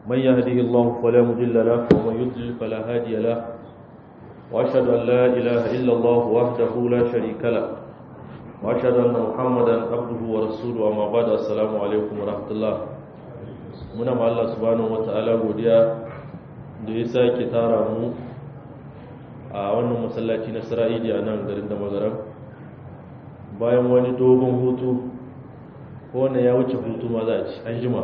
من يهده الله فلا مضل له ومن يضلل فلا هادي له وأشهد أن لا إله إلا الله وحده لا شريك له وأشهد أن محمدا عبده ورسوله أما بعد السلام عليكم ورحمة الله muna ma Allah subhanahu wata'ala godiya da ya sake tara mu a wannan masallaci na Isra'ili a nan garin da magaram bayan wani dogon hutu ko wanda ya wuce hutu ma za a ci an jima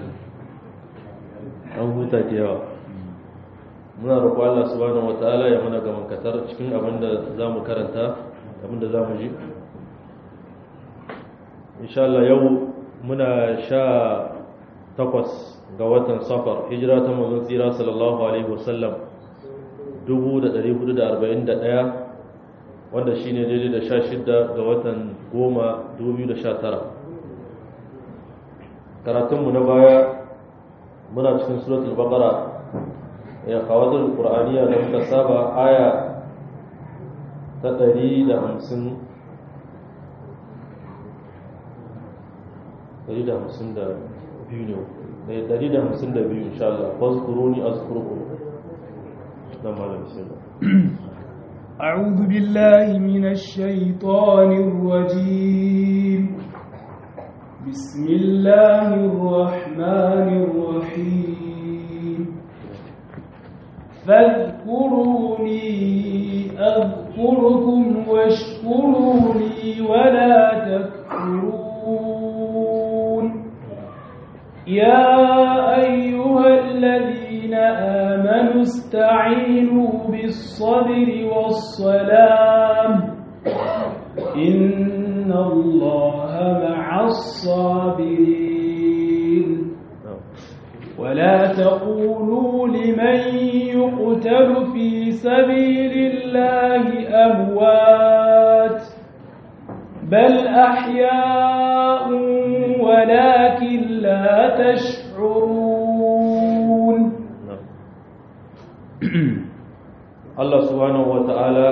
an huta da yawa muna roƙo Allah subhanahu wata'ala ya mana gaman katar cikin abin da za mu karanta abin da za mu ji insha Allah yau muna sha takwas ga watan safar hijira ta manzon tsira sallallahu alaihi wasallam 1441 wanda shine daidai da 16 ga watan goma 2019 karatunmu na baya muna cikin suratul baqara ya kawatul qur'aniya da muka saba aya ta 150 150 biyu ne da dari da hamsin da biyu insha Allah fazkuruni azkurkum dan malam bismillah أعوذ بالله من الشيطان الرجيم بسم الله الرحمن الرحيم فاذكروني أذكركم واشكروا لي ولا تكفرون يا أيها الذين آمنوا استعينوا بالصبر والصلاة إن الله مع الصابرين ولا تقولوا لمن يقتل في سبيل الله أموات بل أحياء ولكن لا تشعرون Allah subhanahu wata'ala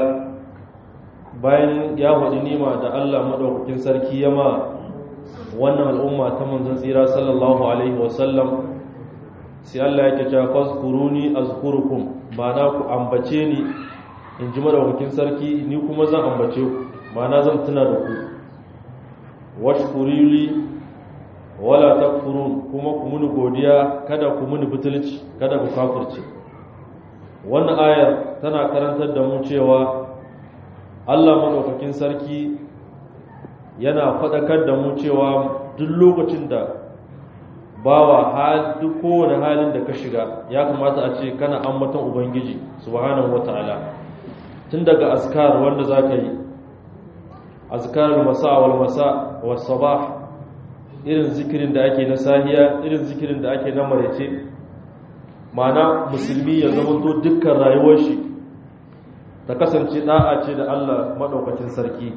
bayan ya faɗi nima da Allah madaukakin sarki ya ma wannan al'umma ta manzon tsira sallallahu alaihi wasallam sai Allah yake cewa fazkuruni azkurukum ba na ku ambace ni in ji madaukakin sarki ni kuma zan ambace ku ma'ana zan tuna da ku washkurili wala takfurun kuma ku muni godiya kada ku muni butulci kada ku kafirce wannan ayar tana karantar da mu cewa Allah madaukakin sarki yana faɗakar da mu cewa duk lokacin da bawa hal duk kowane halin da ka shiga ya kamata a ce kana ambaton ubangiji subhanahu wataala tun daga askar wanda zaka yi azkarul masa wal masa was sabah irin zikirin da ake na sahiya irin zikirin da ake na maraice mana musulmi ya zama to dukkan rayuwar shi ta kasance da'a ce da Allah madaukakin sarki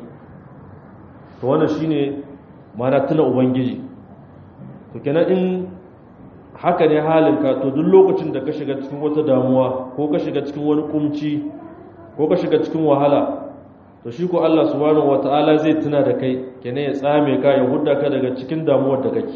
to wannan shine mana tuna ubangiji to kenan in haka ne halinka to duk lokacin da ka shiga cikin wata damuwa ko ka shiga cikin wani kumci ko ka shiga cikin wahala to shi ko Allah subhanahu wataala zai tuna da kai kenan ya tsame ka ya hudda ka daga cikin damuwar da kake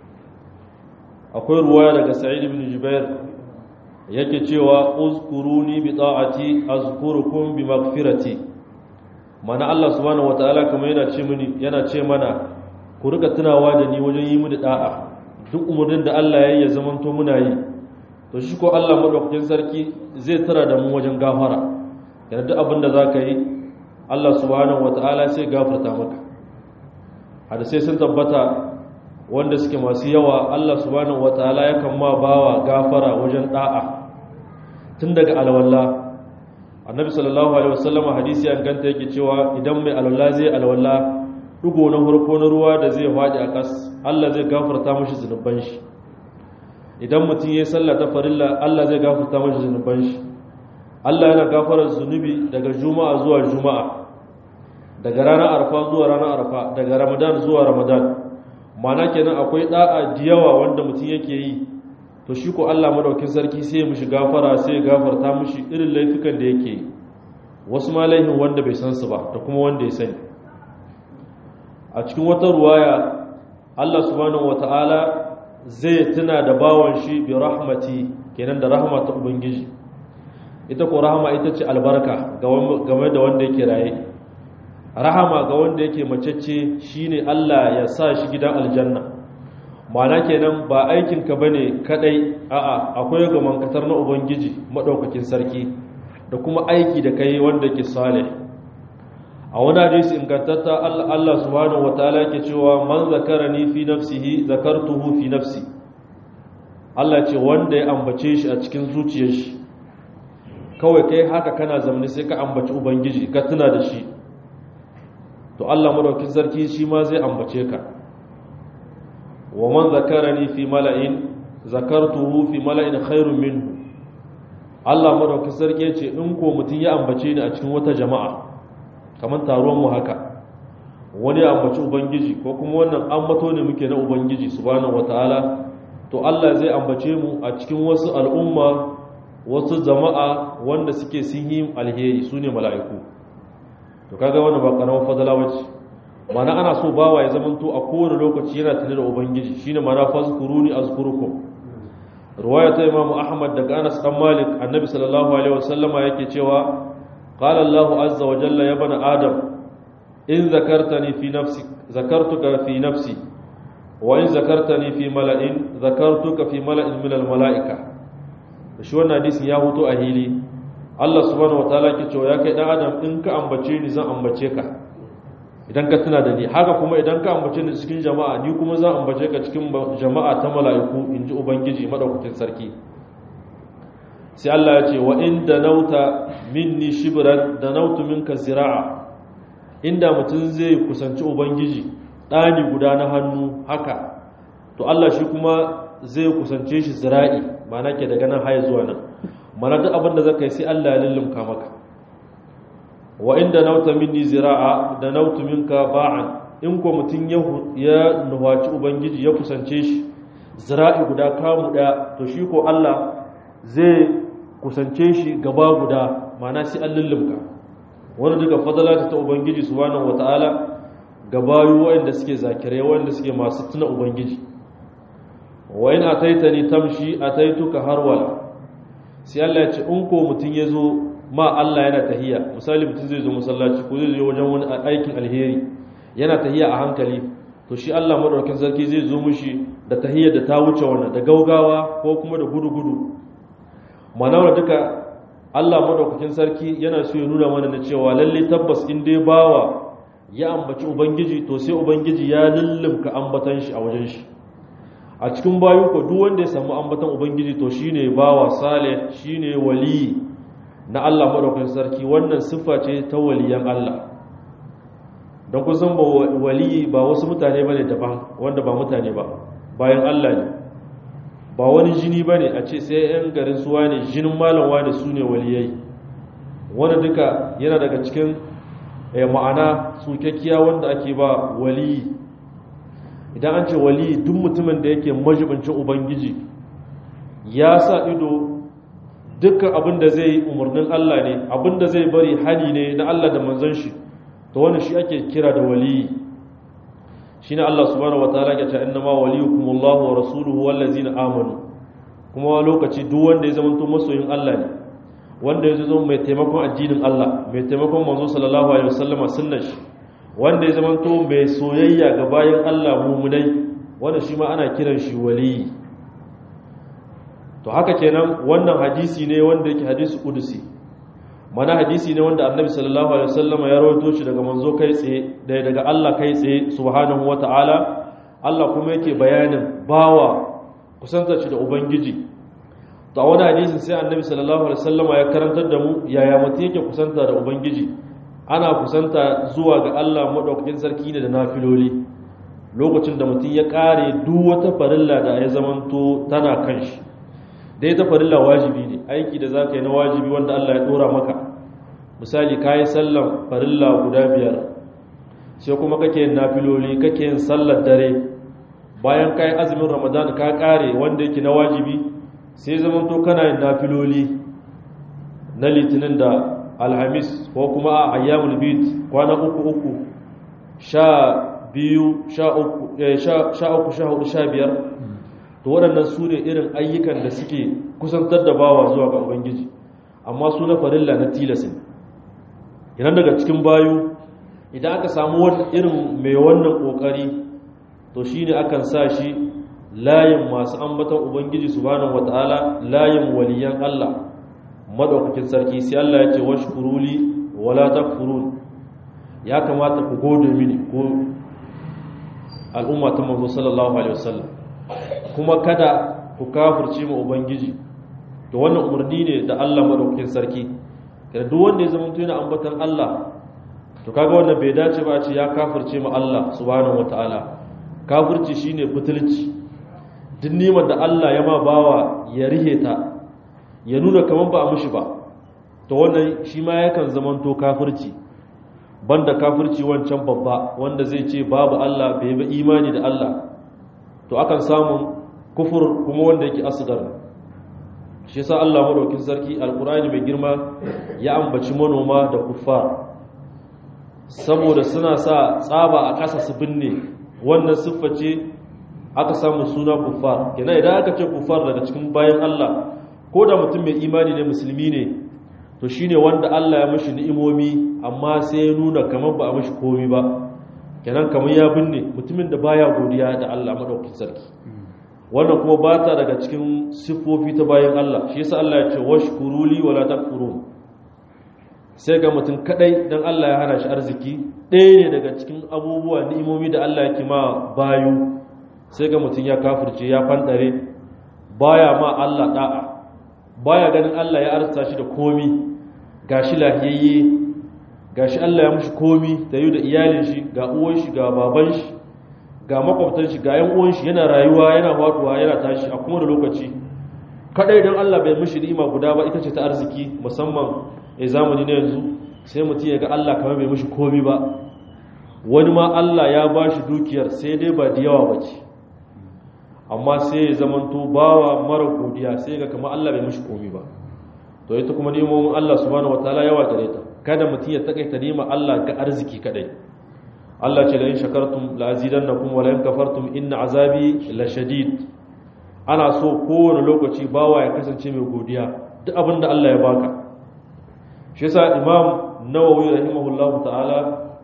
akwai ruwaya daga Sa'id ibn Jubair yake cewa uzkuruni bi ta'ati azkurukum bi maghfirati mana Allah subhanahu wataala kamar yana ce mini yana ce mana ku rika tunawa da ni wajen yi mu da da'a duk umurnin da Allah ya yi ya zamanto muna yi to shi ko Allah madaukakin sarki zai tara da mu wajen gafara yana duk abin da zaka yi Allah subhanahu wata'ala sai gafarta maka hadisai sun tabbata wanda suke masu yawa Allah subhanahu wata'ala yakan ma bawa gafara wajen da'a tun daga alwala annabi sallallahu alaihi wasallam hadisi an ganta yake cewa idan mai alwala zai alwala dugo na farko na ruwa da zai faɗi a kas Allah zai gafarta mashi zunuban shi idan mutum yayi sallah ta farilla Allah zai gafarta mashi zunuban shi Allah yana gafarar zunubi daga juma'a zuwa juma'a daga ranar arfa zuwa ranar arfa daga ramadan zuwa ramadan mana kenan akwai da'a da yawa wanda mutum yake yi to shi ko Allah madaukin sarki sai ya mishi gafara sai ya gafarta mishi irin laifukan da yake yi wasu ma laifin wanda bai san su ba da kuma wanda ya sani a cikin wata ruwaya Allah subhanahu wata'ala zai tuna da bawan shi bi rahmati kenan da rahama ta ubangiji ita ko rahama ita ce albarka game da wanda yake raye rahama ga wanda yake macece shine Allah ya sa shi gidan aljanna ma'ana kenan ba aikinka bane kadai a'a akwai ga mankatar na ubangiji madaukakin sarki da kuma aiki da kai wanda ke salih a wani hadisi ingantatta Allah subhanahu wataala yake cewa man zakarani fi nafsihi zakartuhu fi nafsi Allah ce wanda ya ambace shi a cikin zuciyar shi kawai kai haka kana zamani sai ka ambaci ubangiji ka tuna da shi to Allah madaukakin sarki shi ma zai ambace ka wa man zakarani fi mala'in zakartuhu fi mala'in khairun minhu Allah madaukakin sarki ya ce in ko mutum ya ambace ni a cikin wata jama'a kamar taruwan mu haka wani ya ambaci ubangiji ko kuma wannan ambato ne muke na ubangiji subhanahu wataala to Allah zai ambace mu a cikin wasu al'umma wasu jama'a wanda suke sun yi alheri su ne mala'iku to kaga wannan ba karamar fadala bace mana ana so bawa ya zamanto a kowane lokaci yana tare da ubangiji shine mana fazkuruni azkurukum riwaya ta imamu ahmad daga anas dan malik annabi sallallahu alaihi wasallama yake cewa qala allah azza wa jalla ya bana adam in zakartani fi nafsi zakartuka fi nafsi wa in zakartani fi mala'in zakartuka fi mala'in min al mala'ika shi wannan hadisin ya huto a hili Allah subhanahu wataala ke cewa ya kai dan adam in ka ambace ni zan ambace ka idan ka tuna da ni haka kuma idan ka ambace ni cikin jama'a ni kuma zan ambace ka cikin jama'a ta mala'iku inji ubangiji madaukakin sarki sai Allah ya ce wa in danauta minni shibran danautu minka zira'a inda mutum zai kusanci ubangiji dani guda na hannu haka to Allah shi kuma zai kusance shi zira'i mana ke daga nan haya zuwa nan mana duk abin da zaka yi sai Allah ya lullumka maka wa inda nauta minni zira'a da nautu minka ba'an in ko mutun ya nuhaci ubangiji ya kusance shi zira'i guda kamu daya to shi ko Allah zai kusance shi gaba guda mana sai an lullumka wani duka fadala ta ubangiji subhanahu wataala gabayu wanda suke zakirai wanda suke masu tuna ubangiji wa in ataitani tamshi ataituka harwala sai Allah ya ce in ko mutun yazo ma Allah yana tahiya misali mutun zai zo masallaci ko zai zo wajen wani aikin alheri yana tahiya a hankali to shi Allah madaukakin sarki zai zo mushi da tahiyar da ta wuce wannan da gaugawa ko kuma da gudu-gudu manawar duka Allah madaukakin sarki yana so ya nuna mana da cewa lalle tabbas in dai bawa ya ambaci ubangiji to sai ubangiji ya lullumka ambatan shi a wajen shi a cikin bayu ko duk wanda ya samu ambatan ubangiji to shine bawa salih shine wali na Allah madaukakin sarki wannan siffa ce ta waliyan Allah don kun san ba wali ba wasu mutane bane daban wanda ba mutane ba bayan Allah ne ba wani jini bane a ce sai yan garin suwa ne jinin malam wani su ne waliyai wanda duka yana daga cikin ma'ana tsukakkiya wanda ake ba wali idan an ce wali duk mutumin da yake majibincin ubangiji ya sa ido dukkan abin da zai umarnin Allah ne abin da zai bari hali ne na Allah da manzon shi to wani shi ake kira da wali shine Allah subhanahu wataala ya ce innama waliyukumullahu wa rasuluhu wallazina amanu kuma lokaci duk wanda ya zama to masoyin Allah ne wanda ya zo mai taimakon addinin Allah mai taimakon manzo sallallahu alaihi wasallama sunnar shi wanda ya zama to mai soyayya ga bayan Allah mumunai wanda shi ma ana kiran shi wali to haka kenan wannan hadisi ne wanda yake hadisi kudusi mana hadisi ne wanda annabi sallallahu alaihi wasallam ya rawaito shi daga manzo kai tsaye da daga Allah kai tsaye subhanahu wataala Allah kuma yake bayanin bawa kusantar shi da ubangiji to a wani hadisin sai annabi sallallahu alaihi wasallam ya karantar da mu yaya mutum yake kusanta da ubangiji ana kusanta zuwa ga Allah madaukakin sarki ne da nafiloli lokacin da mutum ya kare duk wata farilla da ya zamanto tana kan shi dai ta farilla wajibi ne aiki da za ka yi na wajibi wanda Allah ya dora maka misali ka yi sallan farilla guda biyar sai kuma kake yin nafiloli kake yin sallar dare bayan ka yi azumin ramadan ka kare wanda yake na wajibi sai zaman to kana yin nafiloli na litinin da alhamis ko kuma a ayyamul bid kwana uku uku sha biyu sha uku sha hudu sha biyar to to waɗannan su ne irin ayyukan da suke kusantar da bawa zuwa ga ubangiji amma su na farilla na tilasin idan daga cikin bayu idan aka samu irin mai wannan kokari to shine akan sa shi layin masu ambatan ubangiji subhanahu wataala layin waliyan Allah madaukakin sarki sai Allah ya ce washkuruli wala takfurun ya kamata ku gode mini ko al'umma ta manzo sallallahu alaihi wasallam kuma kada ku kafirce mu ubangiji to wannan umarni ne da Allah madaukakin sarki kada duk wanda ya zama yana ambatan Allah to kaga wannan bai dace ba a ce ya kafirce mu Allah subhanahu wataala kafirci shine butulci duk nimar da Allah ya ma bawa ya rihe ta ya nuna kaman ba a mishi ba to wannan shi ma yakan zamanto kafirci banda kafirci wancan babba wanda zai ce babu Allah bai yi imani da Allah to akan samu kufur kuma wanda yake asgar shi yasa Allah madaukin sarki alqur'ani mai girma ya ambaci manoma da kuffar saboda suna sa tsaba a ƙasa su binne wannan siffa ce aka samu suna kuffar kenan idan aka ce kuffar daga cikin bayan Allah ko da mutum mai imani ne musulmi ne to shine wanda Allah ya mishi ni'imomi amma sai ya nuna kamar ba a mishi komi ba kenan kamar ya binne mutumin da baya godiya da Allah madaukakin sarki wannan kuma ba ta daga cikin siffofi ta bayan Allah shi yasa Allah ya ce washkuruli wala takfurun sai ga mutum kadai dan Allah ya hana shi arziki ɗaya ne daga cikin abubuwa ni'imomi da Allah yake ma bayu sai ga mutum ya kafirce ya fandare baya ma Allah da'a baya ganin Allah ya arsa shi da komi gashi lahiyayye gashi Allah ya mushi komi ta yi da iyalin shi ga uwan shi ga baban shi ga makwabtan shi ga yan uwan shi yana rayuwa yana faduwa yana tashi a kuma da lokaci kadai dan Allah bai mushi ni'ima guda ba ita ce ta arziki musamman a zamani na yanzu sai mutum ya ga Allah kamar bai mushi komi ba wani ma Allah ya bashi dukiyar sai dai ba da yawa bace amma sai ya zamanto bawa mara godiya sai ga kamar Allah bai mishi komi ba to ita kuma nemomin Allah subhanahu wataala yawa gare ta kada mutum ya takaita nima Allah ga arziki kadai Allah ce la in shakartum la azidannakum wa la in kafartum inna azabi la shadid ana so kowane lokaci bawa ya kasance mai godiya duk abin da Allah ya baka shi yasa Imam Nawawi rahimahullahu ta'ala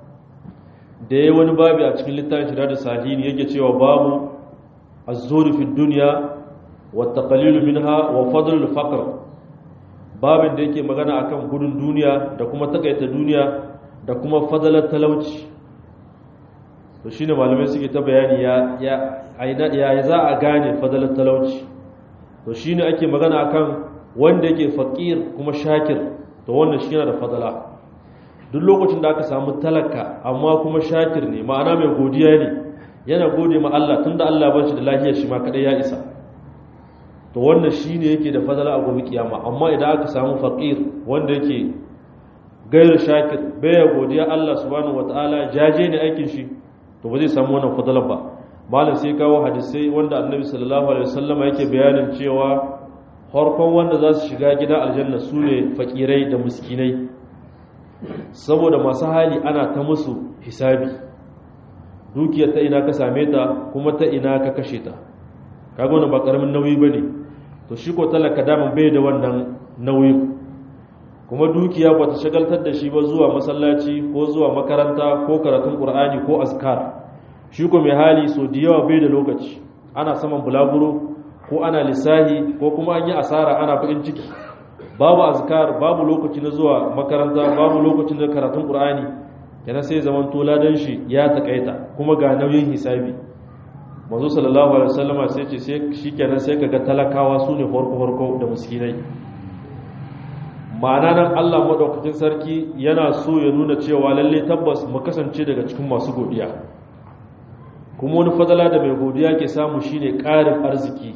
da yayi wani babi a cikin littafin Shiradu Salihin yake cewa babu الزهد في الدنيا والتقليل منها وفضل الفقر babin da yake magana akan gudun duniya da kuma takaita duniya da kuma fadalar talauci to shine malamai suke ta bayani ya ya ya za a gane fadalar talauci to shine ake magana akan wanda yake fakir kuma shakir to wannan shi yana da fadala duk lokacin da aka samu talaka amma kuma shakir ne ma'ana mai godiya ne yana gode ma Allah tunda Allah ba shi da lafiyar shi ma kadai ya isa to wannan shine yake da fadala a gobe kiyama amma idan aka samu faqir wanda yake gairu shakir baya godiya Allah subhanahu wataala jaje ne aikin shi to ba zai samu wannan fadalar ba malam sai kawo hadisai wanda annabi sallallahu alaihi wasallam yake bayanin cewa farkon wanda za su shiga gidan aljanna su ne fakirai da miskinai saboda masu hali ana ta musu hisabi dukiyar ta ina ka same ta kuma ta ina ka kashe ta kaga wannan ba karamin nauyi bane to shi ko talaka daman bai da wannan nauyi kuma dukiya ba ta shagaltar da shi ba zuwa masallaci ko zuwa makaranta ko karatun qur'ani ko azkar shi ko mai hali so da yawa bai da lokaci ana saman bulaguro ko ana lissahi ko kuma an yi asara ana bakin ciki babu azkar babu lokaci na zuwa makaranta babu lokacin da karatun qur'ani yana sai zaman tola dan shi ya takaita kuma ga nauyin hisabi manzo sallallahu alaihi wasallama sai ce sai shikenan sai kaga talakawa su ne farko farko da miskinai ma'ana nan Allah madaukakin sarki yana so ya nuna cewa lalle tabbas mu kasance daga cikin masu godiya kuma wani fadala da mai godiya ke samu shine ƙarin arziki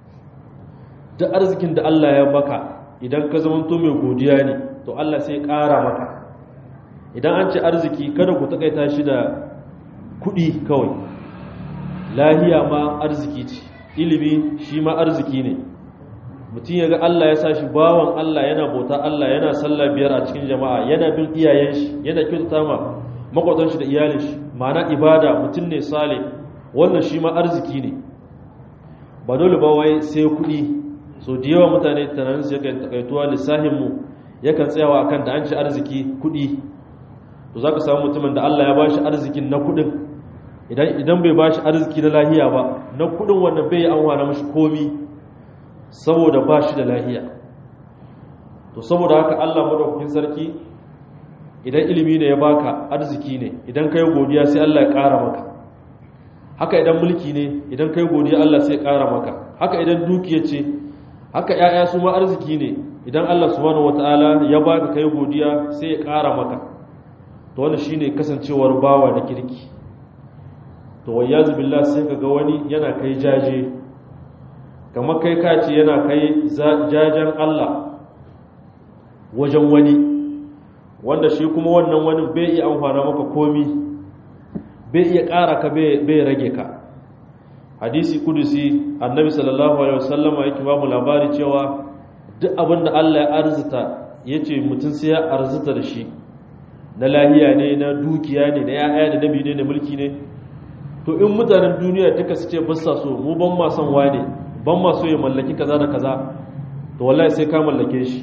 da arzikin da Allah ya baka idan ka zamanto mai godiya ne to Allah sai ƙara maka idan an ci arziki kada ku takaita shi da kuɗi kawai lahiya ma arziki ce ilimi shi ma arziki ne mutum ya ga Allah ya sa shi bawan Allah yana bauta Allah yana sallah biyar a cikin jama'a yana bin iyayen shi yana kyautata ma makwatan shi da iyalin shi ma'ana ibada mutum ne sale wannan shi ma arziki ne ba dole ba wai sai kuɗi so da yawa mutane tunanin su yakan takaituwa lissahin mu yakan tsayawa akan da an ci arziki kuɗi to zaka samu mutumin da Allah ya bashi arzikin na kuɗin idan idan bai bashi arziki na lahiya ba na kuɗin wannan bai an wana mashi komi saboda bashi da lahiya to saboda haka Allah madaukakin sarki idan ilimi ne ya baka arziki ne idan kai godiya sai Allah ya ƙara maka haka idan mulki ne idan kai godiya Allah sai ya ƙara maka haka idan dukiya ce haka ƴaƴa su ma arziki ne idan Allah subhanahu wataala ya baka kai godiya sai ya ƙara maka to wannan shine kasancewar bawa da kirki to wayyazu billah sai kaga wani yana kai jaje kamar kai kace yana kai jajen Allah wajen wani wanda shi kuma wannan wani bai iya amfana maka komi bai iya ƙara ka bai rage ka hadisi kudusi annabi sallallahu alaihi wasallama yake ba mu labari cewa duk abin da Allah ya arzuta yace mutum sai ya arzuta da shi na lahiya ne na dukiya ne na yaya da nabi ne na mulki ne to in mutanen duniya duka su ce basa so mu ban ma son wane ban ma so ya mallaki kaza da kaza to wallahi sai ka mallake shi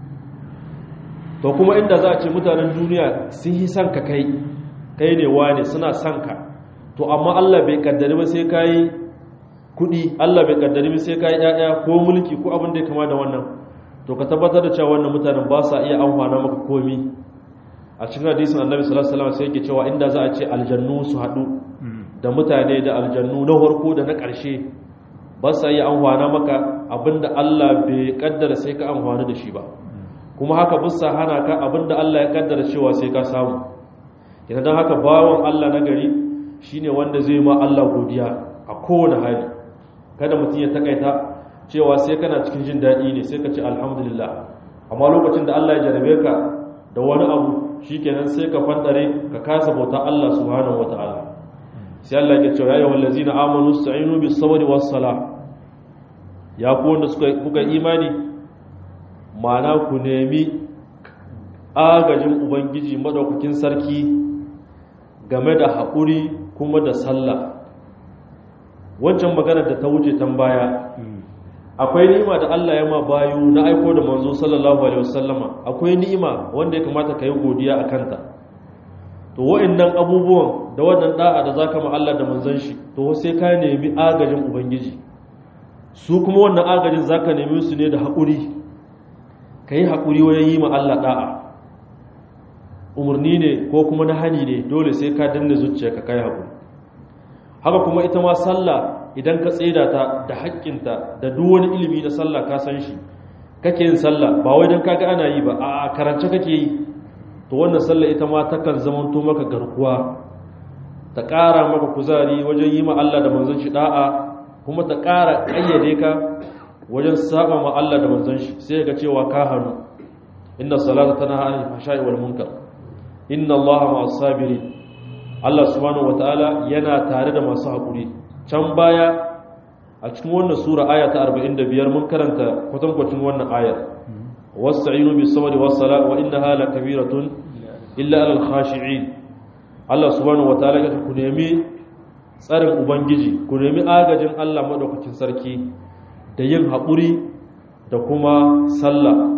to kuma inda za a ce mutanen duniya sun yi son ka kai kai ne wane suna son ka to amma Allah bai kaddari ba sai kai kudi Allah bai kaddari ba sai kai yaya ko mulki ko abin da ya kama da wannan to ka tabbatar da cewa wannan mutanen ba sa iya amfana maka komi a cikin hadisin Annabi sallallahu alaihi wasallam sai yake cewa inda za a ce aljannu su hadu da mutane da aljannu na farko da na ƙarshe ba sa iya amfana maka abinda Allah bai kaddara sai ka amfana da shi ba kuma haka bisa hana ka abinda Allah ya kaddara cewa sai ka samu idan dan haka bawon Allah na gari shine wanda zai ma Allah godiya a kowane hali kada mutum ya takaita cewa sai kana cikin jin daɗi ne sai ka ce alhamdulillah amma lokacin da Allah ya jarabe ka da wani abu shikenan sai ka fandare ka kasa bauta Allah subhanahu wataala sai Allah ya ce ya ayyuhal ladzina amanu sta'inu bis sabri was salah ya ku wanda suka kuka imani mana ku nemi agajin ubangiji madaukakin sarki game da haƙuri kuma da sallah wancan magana da ta wuce tan baya akwai ni'ima da Allah ya ma bayu na aiko da manzo sallallahu alaihi wasallama akwai ni'ima wanda ya kamata ka yi godiya a kanta to wa'annan abubuwan da wannan da'a da zaka ma Allah da manzon shi to sai ka nemi agajin ubangiji su kuma wannan agajin zaka nemi su ne da haƙuri ka yi haƙuri wajen yi ma Allah ɗa'a umarni ne ko kuma na hani ne dole sai ka danna zuciya ka kai haƙuri haka kuma ita ma sallah idan ka tseda ta da haƙƙinta da duk wani ilimi na sallah ka san shi kake yin sallah ba wai don kaga ana yi ba a karance kake yi to wannan sallah ita ma takan zamanto maka garkuwa ta ƙara maka kuzari wajen yi ma Allah da manzon shi da'a kuma ta ƙara ƙayyade ka wajen saba ma Allah da manzon shi sai ga cewa ka hannu inna salata tana anil fahsha'i wal munkar inna Allaha ma'as sabirin Allah subhanahu wataala yana tare da masu hakuri can baya a cikin wannan sura aya ta 45 mun karanta kwatankwacin wannan ayar wasta'inu bis sabri was sala wa innaha lakabiratun illa alal khashi'in Allah subhanahu wataala ya ku nemi tsarin ubangiji ku nemi agajin Allah madaukakin sarki da yin haƙuri da kuma sallah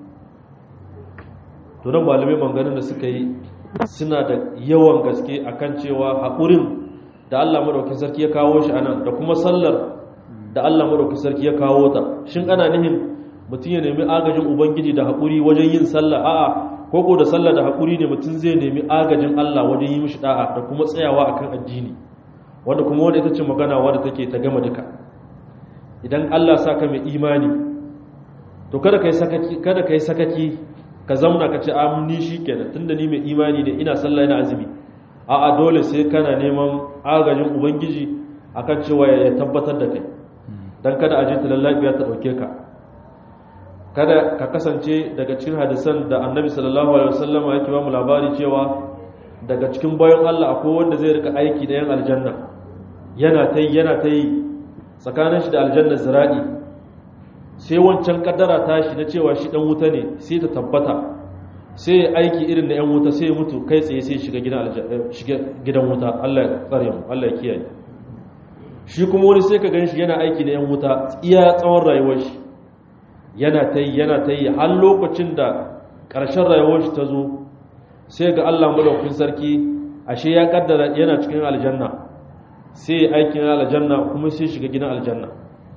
to nan malamai manganin da suka yi suna da yawan gaske akan cewa haƙurin da Allah madaukakin sarki ya kawo shi anan da kuma sallar da Allah madaukakin sarki ya kawo ta shin ana nihin mutum ya nemi agajin ubangiji da haƙuri wajen yin sallah a'a koko da sallah da haƙuri ne mutum zai nemi agajin Allah wajen yi mishi da'a da kuma tsayawa akan addini wanda kuma wanda ita ce magana wadda take ta gama duka idan Allah sa ka mai imani to kada kai sakaki kada kai sakaki ka zauna ka ce amni shikenan tunda ni mai imani ne ina sallah ina azumi a'a dole sai kana neman agajin ubangiji akan cewa ya tabbatar da kai dan kada aje ta lallabiya ta dauke ka kada ka kasance daga cikin hadisan da annabi sallallahu alaihi wasallam yake ba mu labari cewa daga cikin bayan Allah akwai wanda zai rika aiki da yan aljanna yana ta yi yana ta yi tsakanin shi da aljanna zira'i sai wancan kaddara tashi na cewa shi dan wuta ne sai ta tabbata sai ya aiki irin na yan wuta sai ya mutu kai tsaye sai shiga gidan shiga gidan wuta Allah ya tsare mu Allah ya kiyaye shi kuma wani sai ka gan shi yana aiki da yan wuta iya tsawon rayuwar shi yana ta yi yana ta yi har lokacin da ƙarshen rayuwar shi ta zo sai ga Allah madaukakin sarki ashe ya kaddara yana cikin aljanna sai ya aikin aljanna kuma sai shiga gidan aljanna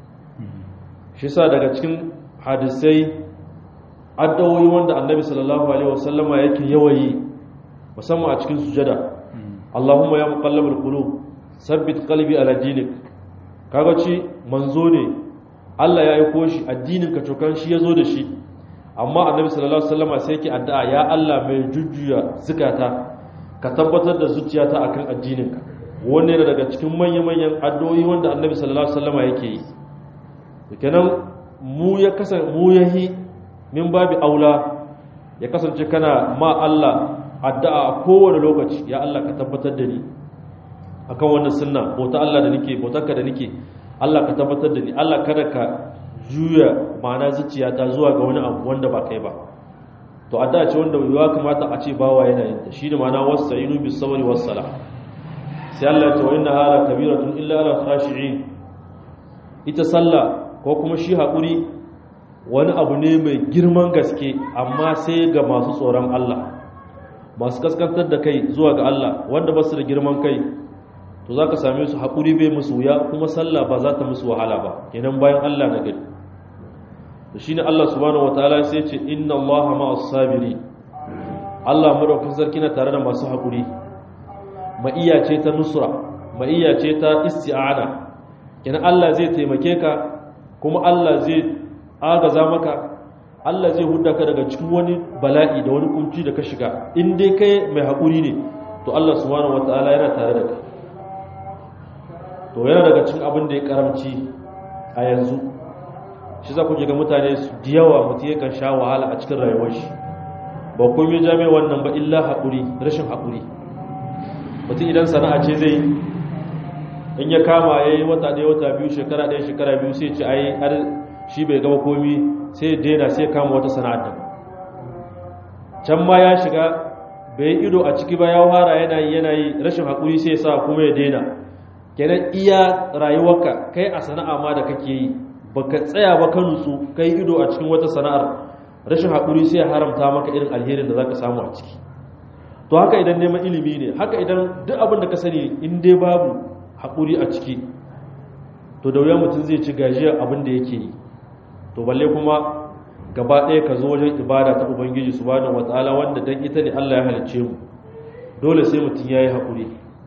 shi sa daga cikin hadisai addawoyi wanda annabi sallallahu alaihi wasallama yake yawayi musamman a cikin sujada Allahumma ya muqallibal qulub sabbit qalbi ala dinik kaga ci manzo ne Allah ya aiko shi addinin ka cokan shi yazo da shi amma annabi sallallahu alaihi wasallama sai yake addu'a ya Allah mai jujjuya zukata ka tabbatar da zuciyata akan addininka wannan yana daga cikin manya-manyan addu'o'i wanda annabi sallallahu alaihi wasallama yake yi kenan mu ya kasan mu yahi min babi aula ya kasance kana ma Allah addu'a a kowane lokaci ya Allah ka tabbatar da ni akan wannan sunna bauta Allah da nake bautarka da nake Allah ka tabbatar da ni Allah kada ka juya ma'ana zuciyata zuwa ga wani abu wanda ba kai ba to addu'a ce wanda ya kamata a ce bawa yana yin ta shine ma'ana wasta'inu bis sabri was sala sai Allah ya ce wa inna hala kabiratun illa ala khashi'in ita sallah ko kuma shi haƙuri wani abu ne mai girman gaske amma sai ga masu tsoron Allah masu kaskantar da kai zuwa ga Allah wanda ba su da girman kai to za ka same su haƙuri bai musu wuya kuma sallah ba za ta musu wahala ba kenan bayan Allah na gari da shi ne Allah subhanahu wa ta'ala sai ce inna Allah ma'as sabiri Allah madaukakin sarki na tare da masu haƙuri ma'iyya ce ta nusra ma'iyya ce ta isti'ana kenan Allah zai taimake ka kuma Allah zai agaza maka Allah zai hudda ka daga cikin wani bala'i da wani kunci da ka shiga in dai kai mai haƙuri ne to Allah subhanahu wataala yana tare da kai to yana daga cikin abin da ya karamci a yanzu shi za ku ga mutane su da yawa mutum yakan sha wahala a cikin rayuwar shi ba komai jami'a wannan ba illa haƙuri rashin haƙuri mutum idan sana'a ce zai in ya kama ya yi wata ɗaya wata biyu shekara ɗaya shekara biyu sai ce ai har shi bai gaba komi sai daina sai kama wata sana'ar da can ma ya shiga bai ido a ciki ba ya fara yana yi yana yi rashin haƙuri sai sa kuma ya daina kenan iya rayuwarka kai a sana'a ma da kake yi baka tsaya ba ka nutsu kai ido a cikin wata sana'ar rashin haƙuri sai ya haramta maka irin alherin da zaka samu a ciki to haka idan neman ilimi ne haka idan duk abin da ka sani in dai babu haƙuri a ciki to da wuya mutum zai ci gajiyar abin da yake yi to balle kuma gaba ɗaya ka zo wajen ibada ta ubangiji subhanahu wataala wanda dan ita ne Allah ya halicce mu dole sai mutum yayi haƙuri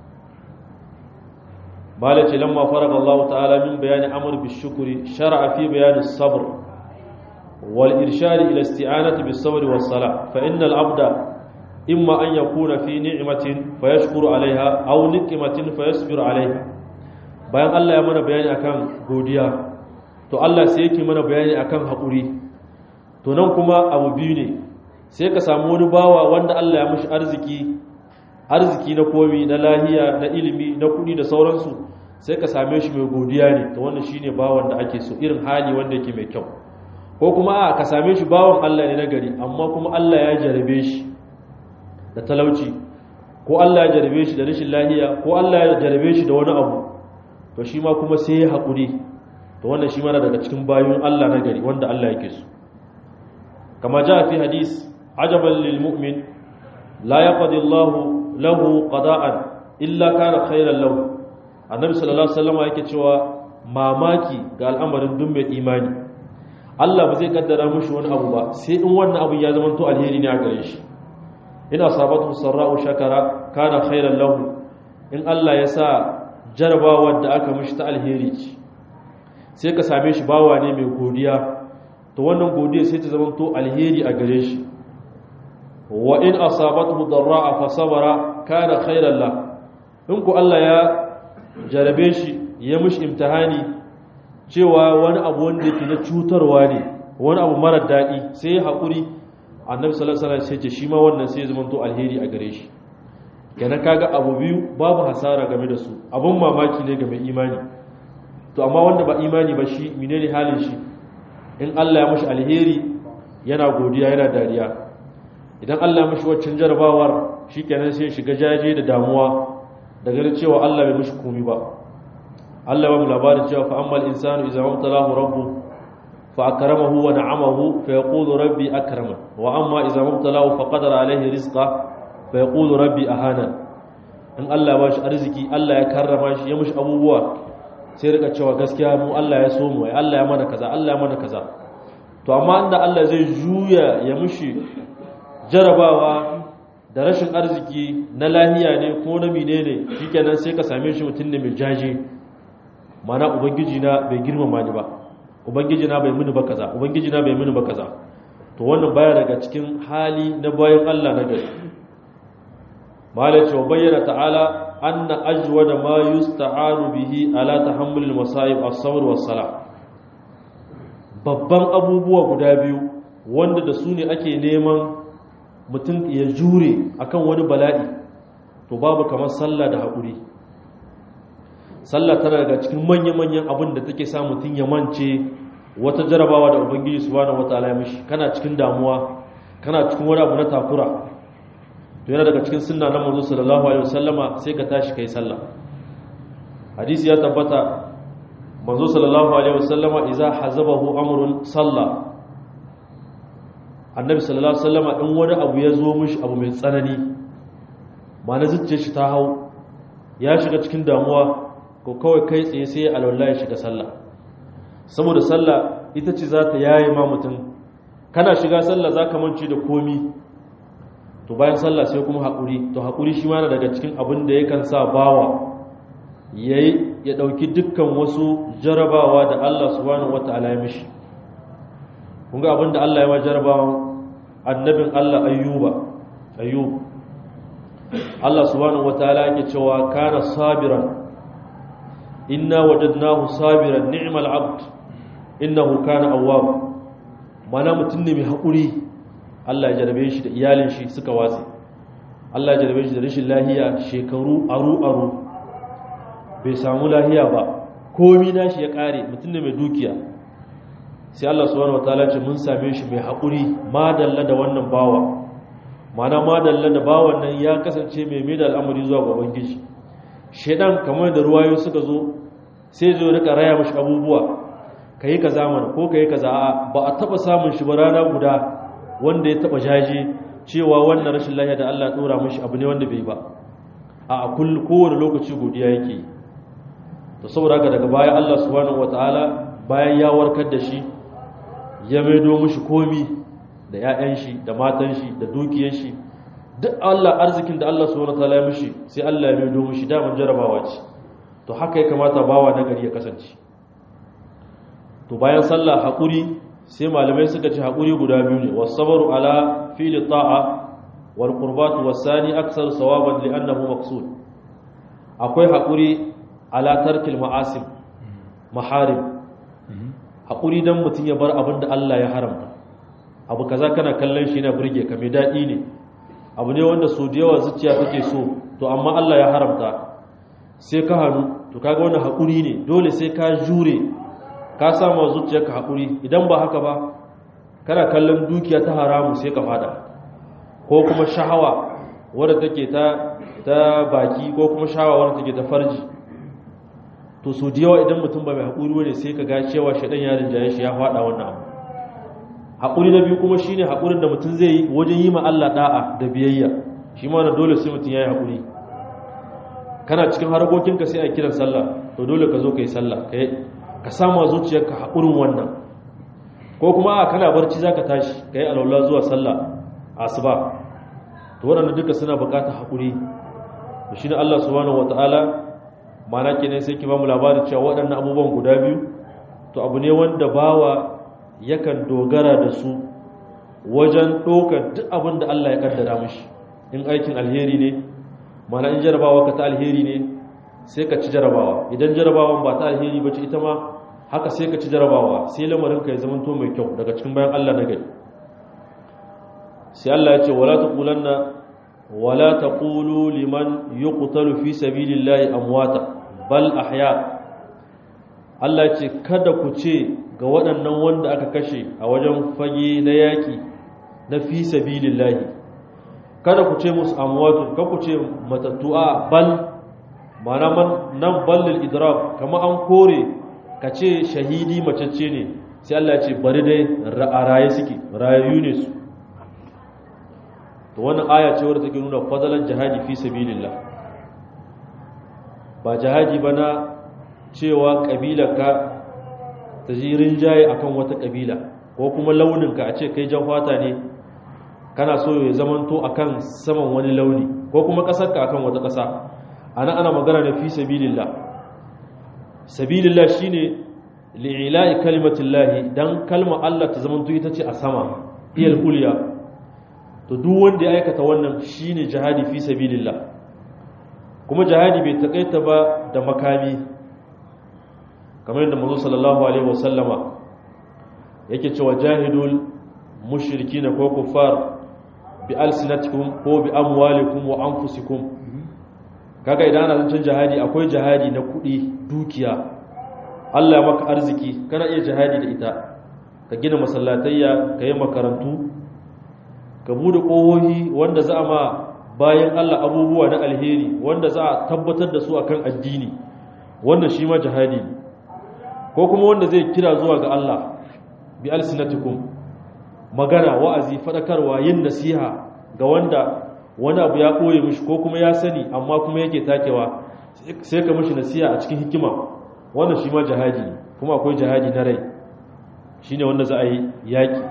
malace lamma faraga Allah ta'ala min bayani amr bi shukri shar'a fi bayani sabr wal irshad ila isti'anati bis sabr was salah fa innal abda imma an yakuna fi ni'matin fayashkuru alaiha aw niqmatin fayasbiru alaiha bayan Allah ya mana bayani akan godiya to Allah sai yake mana bayani akan hakuri to nan kuma abu biyu ne sai ka samu wani bawa wanda Allah ya mishi arziki arziki na komi na lahiya na ilimi na kudi da sauransu sai ka same shi mai godiya ne to wannan shine bawan da ake so irin hali wanda yake mai kyau ko kuma a ka same shi bawan Allah ne na gari amma kuma Allah ya jarabe shi da talauci ko Allah ya jarabe shi da rashin lahiya ko Allah ya jarabe shi da wani abu to shi ma kuma sai ya haƙuri to wannan shi mana daga cikin bayan Allah na gari wanda Allah yake so kama ja fi hadis ajaban lil mu'min la yaqdi Allah lahu qada'an illa kana khairan lahu annabi sallallahu alaihi wasallam yake cewa mamaki ga al'amarin duk mai imani Allah ba zai kaddara mushi wani abu ba sai in wannan abu ya zama to alheri ne a gare shi in asabatu sarra'u shakara kana khairan lahu in Allah ya sa jarabawar da aka mishi ta alheri ce sai ka same shi bawa ne mai godiya to wannan godiya sai ta zama to alheri a gare shi wa in asabatu darra'a fa sabara kana khairan la in ku Allah ya jarabe shi ya mishi imtihani cewa wani abu wanda yake na cutarwa ne wani abu mara daɗi sai ya haƙuri annabi sallallahu alaihi wasallam sai ce shi ma wannan sai ya zama to alheri a gare shi kenan kaga abu biyu babu hasara game da su abun mamaki ne ga mai imani to amma wanda ba imani ba shi menene halin shi in Allah ya mishi alheri yana godiya yana dariya idan Allah ya mishi waccan jarabawar shikenan sai shiga jaje da damuwa da ganin cewa Allah bai mishi komai ba Allah ya ba mu labarin cewa fa ammal insanu idza mabtalahu rabbu fa akramahu wa na'amahu fa yaqulu rabbi akraman wa amma idza mabtalahu fa qadara alayhi rizqa fa yaqulu rabbi ahana in Allah ya ba shi arziki Allah ya karrama shi ya mushi abubuwa sai rika cewa gaskiya mu Allah ya so mu ai Allah ya mana kaza Allah ya mana kaza to amma inda Allah zai juya ya mushi jarabawa da rashin arziki na lahiya ne ko na menene shikenan sai ka same shi mutum ne mai jaje mana ubangiji na bai girmama ni ba ubangiji na bai mini ba kaza ubangiji na bai mini ba kaza to wannan baya daga cikin hali na bayan Allah na gari malai ce wa bayyana ta'ala anna ajwada ma yusta'anu bihi ala tahammul al-masa'ib as-sabr was-salah babban abubuwa guda biyu wanda da su ne ake neman mutum ya jure akan wani bala'i to babu kamar sallah da haƙuri sallah tana daga cikin manya-manyan abin da take sa mutum ya mance wata jarabawa da ubangiji subhanahu wataala ya mishi kana cikin damuwa kana cikin wani abu na takura to yana daga cikin sunna na manzo sallallahu alaihi wasallama sai ka tashi kai sallah hadisi ya tabbata manzo sallallahu alaihi wasallama idza hazabahu amrun salla annabi sallallahu alaihi wasallama in wani abu ya zo mishi abu mai tsanani ma na zuciyar shi ta hau ya shiga cikin damuwa ko kawai kai tsaye sai alwala ya shiga sallah saboda sallah ita ce za ta yaye ma mutum kana shiga sallah za ka mance da komi to bayan sallah sai kuma haƙuri to haƙuri shi ma na daga cikin abin da yakan sa bawa yayi ya ɗauki dukkan wasu jarabawa da Allah subhanahu wata'ala ya mishi kun ga abin da Allah ya ma jarabawa annabin Allah ayyuba ayyub Allah subhanahu wata'ala yake cewa kana sabiran inna wajadnahu sabiran ni'mal abd innahu kana awwab mana mutum ne mai haƙuri Allah ya jarabe shi da iyalin shi suka watsi Allah ya jarabe shi da rashin lahiya shekaru aru aru bai samu lahiya ba komi nashi ya kare mutum ne mai dukiya sai Allah subhanahu wataala ce mun same shi mai haƙuri madalla da wannan bawa mana madalla da bawan nan ya kasance mai mai da al'amari zuwa ga ubangiji shedan kamar da ruwayo suka zo sai zo rika raya mashi abubuwa kai ka zamana ko kai kaza ba a taba samun shi ba rana guda wanda ya taba jaje cewa wannan rashin lafiya da Allah ya dora mashi abu ne wanda bai ba a kullu kowane lokaci godiya yake to saboda haka daga baya Allah subhanahu wataala bayan ya warkar da shi ya maido mishi komi da 'ya'yan shi da matan shi da dukiyar shi duk Allah arzikin da Allah subhanahu wataala ya mishi sai Allah ya maido mishi daman jarabawa ce to haka ya kamata bawa na gari ya kasance to bayan sallah haƙuri sai malamai suka ce haƙuri guda biyu ne wasabaru ala fili ta'a wal qurbatu wasani aksar sawaban li annahu maqsud akwai haƙuri ala tarkil ma'asim maharim haƙuri dan mutum ya bar abin da Allah ya haramta abu kaza kana kallon shi na burge ka mai daɗi ne abu ne wanda so da yawa zuciya take so to amma Allah ya haramta sai ka hannu to kaga wannan haƙuri ne dole sai ka jure ka samu zuciyarka haƙuri idan ba haka ba kana kallon dukiya ta haramu sai ka fada ko kuma shahawa wadda take ta ta baki ko kuma shahawa wadda take ta farji to so da yawa idan mutum ba mai haƙuri ne sai ka ga cewa shaɗan yarin jaye shi ya fada wannan abu haƙuri na biyu kuma shine haƙurin da mutum zai yi wajen yi ma Allah da'a da biyayya shi ma na dole sai mutum ya yi haƙuri kana cikin harkokinka sai a kiran sallah to dole ka zo ka yi sallah ka samu zuciyarka haƙurin wannan ko kuma a kana barci za ka tashi ka yi alaula zuwa sallah asuba to waɗanda duka suna buƙatar haƙuri da shi ne Allah subhanahu wata'ala mana kenan sai ki ba mu labarin cewa waɗannan abubuwan guda biyu to abu ne wanda bawa yakan dogara da su wajen ɗaukar duk abin da Allah ya kaddara mishi in aikin alheri ne mana in jarabawa ka ta alheri ne sai ka ci jarabawa idan jarabawan ba ta alheri ba ce ita ma haka sai ka ci jarabawa sai lamarin ka ya zama to mai kyau daga cikin bayan Allah na gari sai Allah ya ce wala taqulanna wala taqulu liman yuqtalu fi sabilillahi amwata bal ahya Allah ya ce kada ku ce ga waɗannan wanda aka kashe a wajen fage na yaƙi na fi sabilillahi kada ku ce musu amwatu kada ku ce matattu a bal mana nan ballil idrab kama an kore ka ce shahidi macece ne sai Allah ya ce bari dai a raye suke rayayyu ne su to wannan aya ce wadda take nuna fadalan jihadi fi sabilillah ba jihadi ba na cewa kabilarka ta ji rinjaye akan wata kabila ko kuma launinka a ce kai jan fata ne kana so ya zamanto akan saman wani launi ko kuma kasarka akan wata kasa ana ana magana ne fi sabilillah sabilillah shine li'ila'i kalimatillahi dan kalmar Allah ta zamanto ita ce a sama iyal ulya to duk wanda ya aikata wannan shine jihadi fi sabilillah kuma jihadi bai takaita ba da makami kamar yadda manzo sallallahu alaihi wasallama yake cewa jahidul mushrikin ko kuffar bi alsinatikum ko bi amwalikum wa anfusikum kaga idan ana zancen jihadi akwai jihadi na kudi dukiya Allah ya maka arziki kana iya jihadi da ita ka gina masallatayya ka yi makarantu ka bude ƙohohi wanda za a ma bayan Allah abubuwa na alheri wanda za a tabbatar da su akan addini wannan shi ma jihadi ne ko kuma wanda zai kira zuwa ga Allah bi alsinatikum magana wa'azi fadakarwa yin nasiha ga wanda wani abu ya koye mishi ko kuma ya sani amma kuma yake takewa sai ka mishi nasiha a cikin hikima wannan shi ma jihadi ne kuma akwai jihadi na rai shine wanda za a yi yaki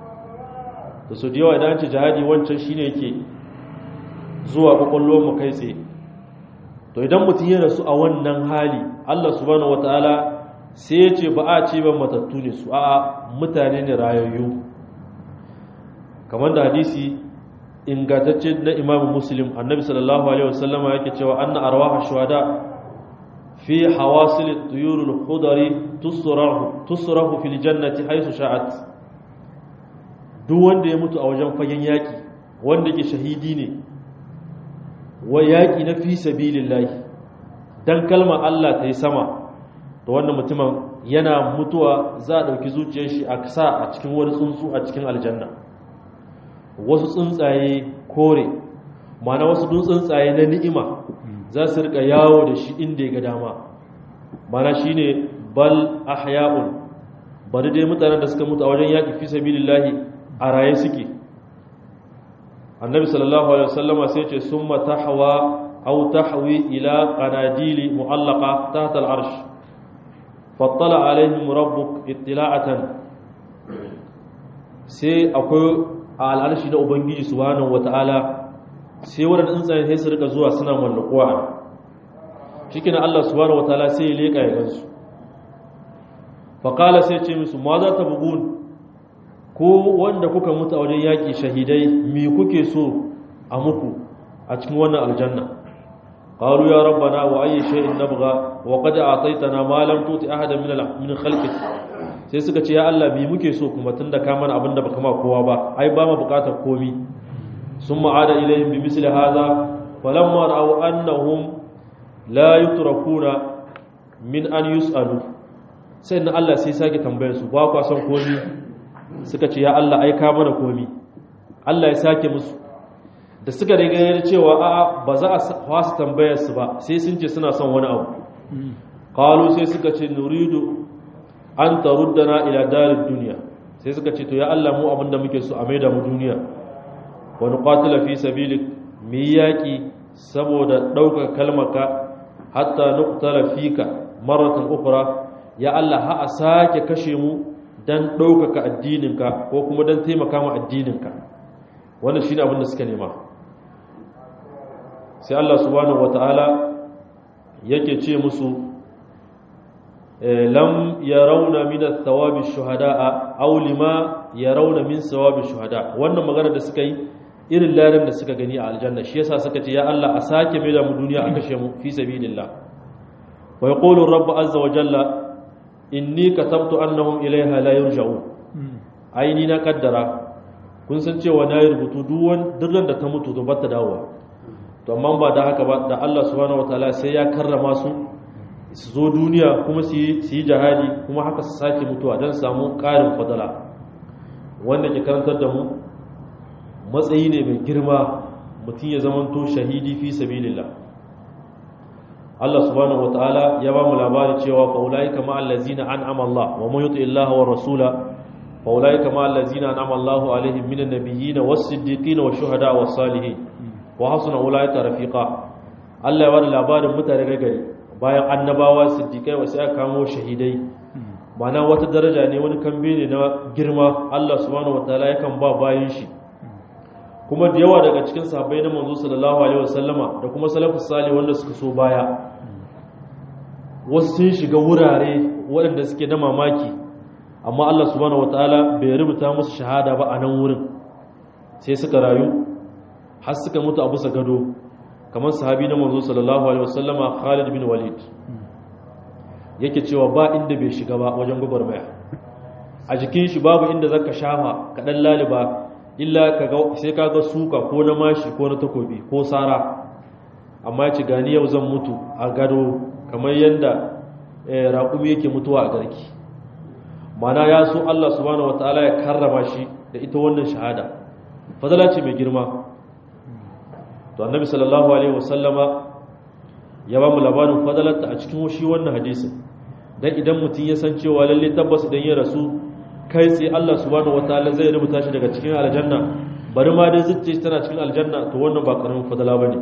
da su da yawa idan ce jihadi wancan shine yake zuwa kwakwallon mu kai tsaye to idan mutum ya rasu a wannan hali Allah subhanahu wataala sai ya ce ba a ce ban matattu ne su a mutane ne rayayyu kamar da hadisi ingantacce na imamu muslim annabi sallallahu alaihi wasallama yake cewa anna arwaha shuhada fi hawasil at-tuyur al-khudari tusrahu tusrahu fil jannati haythu sha'at duk wanda ya mutu a wajen fagen yaki wanda ke shahidi ne wa yaki na fi sabilillahi dan kalmar Allah ta yi sama to wannan mutumin yana mutuwa za a ɗauki zuciyar shi a sa a cikin wani tsuntsu a cikin aljanna wasu tsuntsaye kore mana wasu tsuntsaye na ni'ima za su rika yawo da shi inda ya ga dama mana shi ne bal ahya'un bari dai mutanen da suka mutu a wajen yaƙi fi sabilillahi a raye suke annabi sallallahu alaihi wasallama sai ce summa tahwa aw tahwi ila qanadili mu'allaqa tahta al-arsh fattala alaihim rabbuk ittila'atan sai akwai a al'arshi na ubangiji subhanahu wata'ala sai waɗanda tsuntsaye sai su rika zuwa suna mallakuwa cikin Allah subhanahu wata'ala sai ya leƙa ya gansu faƙala sai ce musu ma za ta bugun ko wanda kuka mutu a wajen yaƙi shahidai mi kuke so a muku a cikin wannan aljanna قالوا يا ربنا وأي شيء نبغى وقد أعطيتنا ما لم تؤت أحدا من من خلقك sai suka ce ya Allah bi muke so kuma tunda ka mana abin da baka ma kowa ba ai ba mu bukatar komi sun ma'ada ilayhim bi misli hadha falamma ra'aw annahum la yutrakuna min an yus'alu sai na Allah sai sake tambayar su ba kwa son komi suka ce ya Allah ai ka mana komi Allah ya sake musu da suka riga cewa a ba za a wasu tambayar su ba sai sun ce suna son wani abu qalu sai suka ce nuridu an taruddana ila darid dunya sai suka ce to ya Allah mu abinda muke so a maida mu duniya wa nuqatila fi sabilik mi yaki saboda dauka kalmaka hatta nuqtala fika maratan ukhra ya Allah ha a sake kashe mu dan daukaka addininka ko kuma dan taimaka mu addininka wannan shine abin da suka nema sai Allah subhanahu wataala yake ce musu lam yarawna min ath-thawabi shuhada'a aw lima yarawna min thawabi shuhada wannan magana da suka yi irin larin da suka gani a aljanna shi yasa suka ce ya Allah a sake mai da mu duniya a kashe mu fi sabilillah wa yaqulu rabb azza wa jalla inni katabtu annahum ilayha la yurja'un aini na kaddara kun san cewa na yi rubutu duk duk da ta mutu to bata dawowa to amma ba da haka ba da Allah subhanahu wataala sai ya karrama su su zo duniya kuma su yi jihadi kuma haka su sake mutuwa don samu ƙarin fadala wanda ke karantar da mu matsayi ne mai girma mutum ya zamanto shahidi fi sabilillah Allah subhanahu wataala ya ba mu labari cewa fa ulaika ma allazina an'ama Allah wa man yuti Allah wa rasula fa ulaika ma allazina an'ama Allah alaihim minan nabiyyin was-siddiqin wash-shuhada was-salihin wa hasuna ulaika rafiqa Allah ya ba da labarin mutane gari bayan annabawa siddiqai wasu aka kamo shahidai mana wata daraja ne wani kambe ne na girma Allah subhanahu wataala yakan ba bayan shi kuma da yawa daga cikin sahabbai na manzo sallallahu alaihi wasallama da kuma salafus salih wanda suka so baya wasu sun shiga wurare waɗanda suke na mamaki amma Allah subhanahu wataala bai rubuta musu shahada ba a nan wurin sai suka rayu har suka mutu a bisa gado kamar sahabi na manzo sallallahu alaihi wasallama Khalid bin Walid yake cewa ba inda bai shiga ba wajen gwagwarmaya a jikin shi babu inda zaka shafa kaɗan laliba illa sai ka ga suka ko na mashi ko na takobi ko sara amma ya ci gani yau zan mutu a gado kamar yadda raƙumi yake mutuwa a garki mana ya so Allah subhanahu wataala ya karrama shi da ita wannan shahada fadala ce mai girma to annabi sallallahu alaihi wasallama ya ba mu labarin fadalarta a cikin shi wannan hadisin dan idan mutum ya san cewa lalle tabbas idan ya rasu kai tsaye Allah subhanahu wataala zai rubuta shi daga cikin aljanna bari ma dai zuciya tana cikin aljanna to wannan ba karamin fadala bane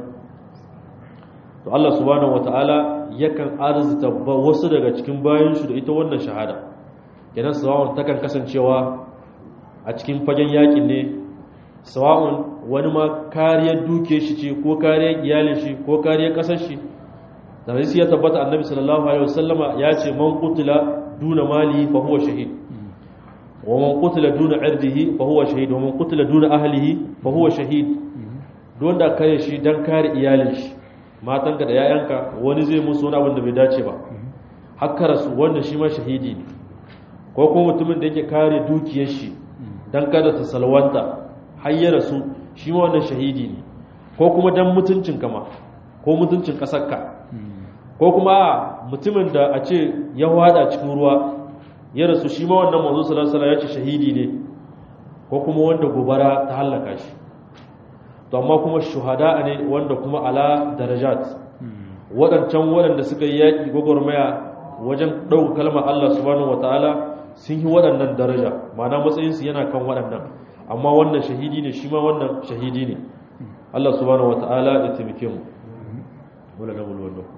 to Allah subhanahu wataala yakan arzuta wasu daga cikin bayan shi da ita wannan shahada kenan sawa'un takan kasancewa a cikin fagen yakin ne sawa'un wani ma kariyar duke shi ce ko kariyar iyalin shi ko kariyar kasar shi da hadisi ya tabbata annabi sallallahu alaihi wasallama ya ce man qutila duna mali fa huwa shahid ومن قتل دون عرضه فهو شهيد ومن قتل دون أهله فهو شهيد don da kare shi don kare iyalin shi matanka da yayanka wani zai musu wani abin da bai dace ba haka rasu wannan shi ma shahidi ne ko kuma mutumin da yake kare dukiyar shi don kada ta salwanta har ya rasu shi ma wannan shahidi ne ko kuma don mutuncin kama ko mutuncin kasarka ko kuma mutumin da a ce ya wada cikin ruwa ya rasu shi ma wannan manzo sallallahu alaihi ya ce shahidi ne ko kuma wanda gobara ta halaka shi to amma kuma shuhada ne wanda kuma ala darajat waɗancan waɗanda suka yi yaƙi gwagwarmaya wajen ɗauka kalmar Allah subhanahu wataala sun yi waɗannan daraja ma'ana matsayinsu yana kan waɗannan amma wannan shahidi ne shi ma wannan shahidi ne Allah subhanahu wataala ya taimake mu wala nabul wannan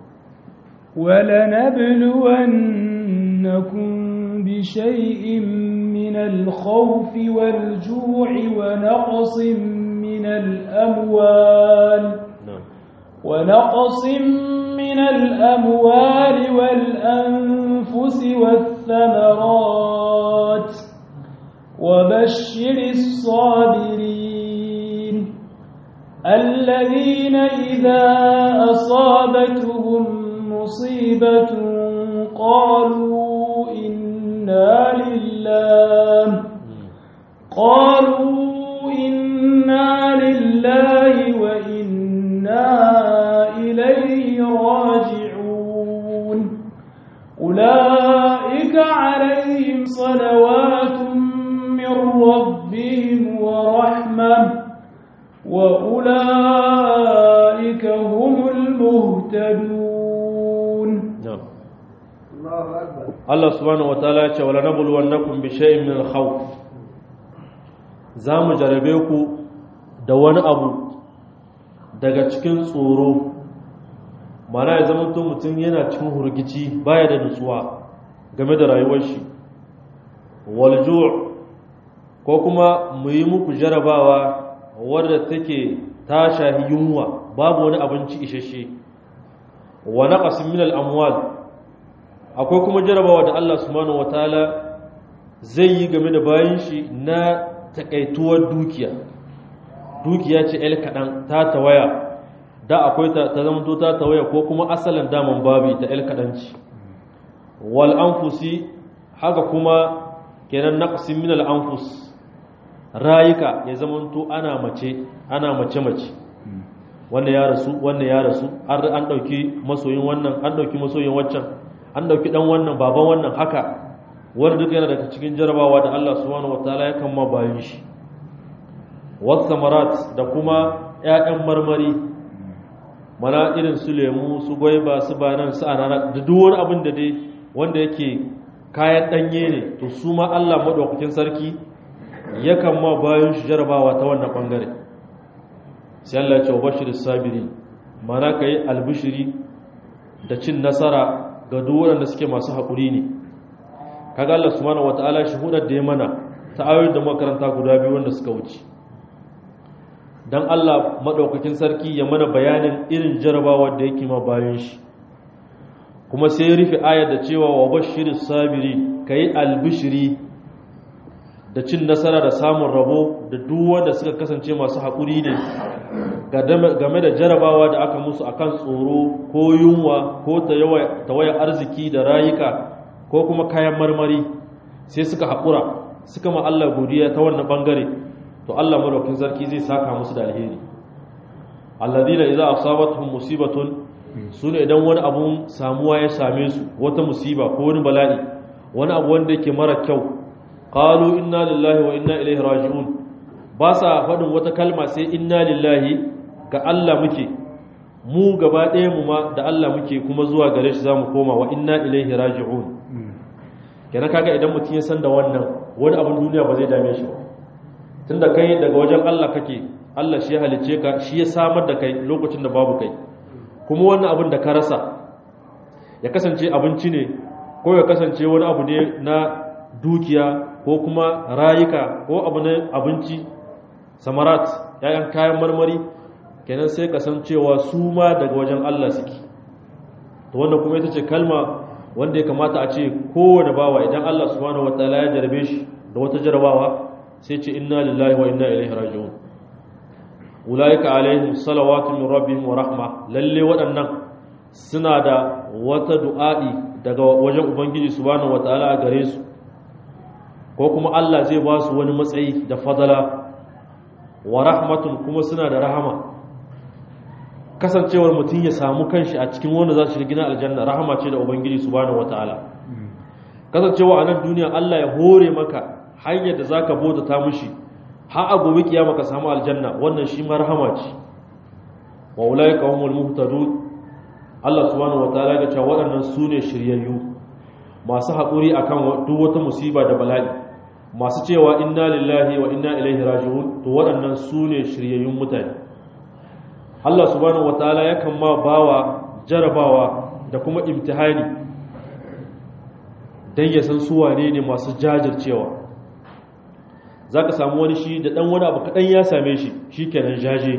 ولنبلونكم بشيء من الخوف والجوع ونقص من الأموال نعم ونقص من الأموال والأنفس والثمرات وبشر الصابرين الذين إذا أصابتهم مصيبة قالوا إنا لله قالوا إنا لله وإنا إليه راجعون أولئك عليهم صلوات من ربهم ورحمة وأولئك هم المهتدون نعم Allah subhanahu wataala ya ce wala nabluwannakum bi shay'in min al-khawf zamu jarabe ku da wani abu daga cikin tsoro mana ya zama mutum yana cikin hurgici baya da nutsuwa game da rayuwar shi wal ju' ko kuma mu yi muku jarabawa wadda take ta shahi yunwa babu wani abinci isasshe wa naqasin min al-amwal akwai kuma jarabawa da Allah subhanahu wataala zai yi game da bayan shi na takaituwar dukiya dukiya ce el kaɗan ta tawaya da akwai ta ta zamanto ta tawaya ko kuma asalin daman babi ta el kaɗanci wal anfusi haka kuma kenan naqsin min al anfus rayuka ya zamanto ana mace ana mace mace wannan ya rasu wannan ya rasu an an dauki masoyin wannan an dauki masoyin waccan an dauki dan wannan baban wannan haka wanda duk yana daga cikin jarabawa da Allah subhanahu wataala ya kan ma bayan shi was samarat da kuma ƴaƴan marmari mana irin su lemu su gwaiba su banan su anana da duk wani abin da dai wanda yake kayan danye ne to su ma Allah madaukakin sarki yakan ma bayan shi jarabawa ta wannan bangare sai Allah ya ce wa bashiris sabirin mana kai albishiri da cin nasara ga duk wanda suke masu haƙuri ne kaga Allah subhanahu wataala shi hudar da ya mana ta ayoyin da makaranta guda biyu wanda suka wuce dan Allah madaukakin sarki ya mana bayanin irin jarabawa da yake ma bayan shi kuma sai ya rufe ayar da cewa wa bashiris sabiri kai albishiri da cin nasara da samun rabo da duk wanda suka kasance masu haƙuri ne game da jarabawa da aka musu akan tsoro ko yunwa ko tawayar arziki da rayuka ko kuma kayan marmari sai suka haƙura suka ma Allah godiya ta wannan bangare to Allah madaukakin sarki zai saka musu da alheri alladina idza asabatuhum musibatun sune idan wani abun samuwa ya same su wata musiba ko wani bala'i wani abu wanda yake mara kyau qalu inna lillahi wa inna ilaihi raji'un ba sa faɗin wata kalma sai inna lillahi ga Allah muke mu gaba ɗaya mu ma da Allah muke kuma zuwa gare shi zamu koma wa inna ilaihi raji'un kenan kaga idan mutum ya san da wannan wani abin duniya ba zai dame shi ba tunda kai daga wajen Allah kake Allah shi ya halice ka shi ya samar da kai lokacin da babu kai kuma wannan abin da ka rasa ya kasance abinci ne ko ya kasance wani abu ne na dukiya ko kuma rayuka ko abu na abinci samarat yayan kayan marmari kenan sai kasancewa su ma daga wajen Allah suke to wannan kuma ita ce kalma wanda ya kamata a ce kowane bawa idan Allah subhanahu wataala ya jarabe shi da wata jarabawa sai ce inna lillahi wa inna ilaihi raji'un ulaika alaihim salawatu min rabbihim wa rahma lalle waɗannan suna da wata du'a'i daga wajen ubangiji subhanahu wataala a gare su ko kuma Allah zai ba su wani matsayi da fadala wa rahmatun kuma suna da rahama kasancewar mutum ya samu kanshi a cikin wanda za su shiga gina aljanna rahama ce da ubangiji subhanahu wataala kasancewa a nan duniya Allah ya hore maka hanyar da zaka bauta ta mushi har a gobe kiyama ka samu aljanna wannan shi ma rahama ce wa ulaika humul muhtadun Allah subhanahu wataala ya ce waɗannan su ne shiryayyu masu haƙuri akan duk wata musiba da bala'i masu cewa inna lillahi wa inna ilaihi raji'un to waɗannan su ne shiryayyun mutane Allah subhanahu wataala yakan ma bawa jarabawa da kuma imtihani dan ya san su wane ne masu jajircewa zaka samu wani shi da dan wani abu kadan ya same shi shikenan jaje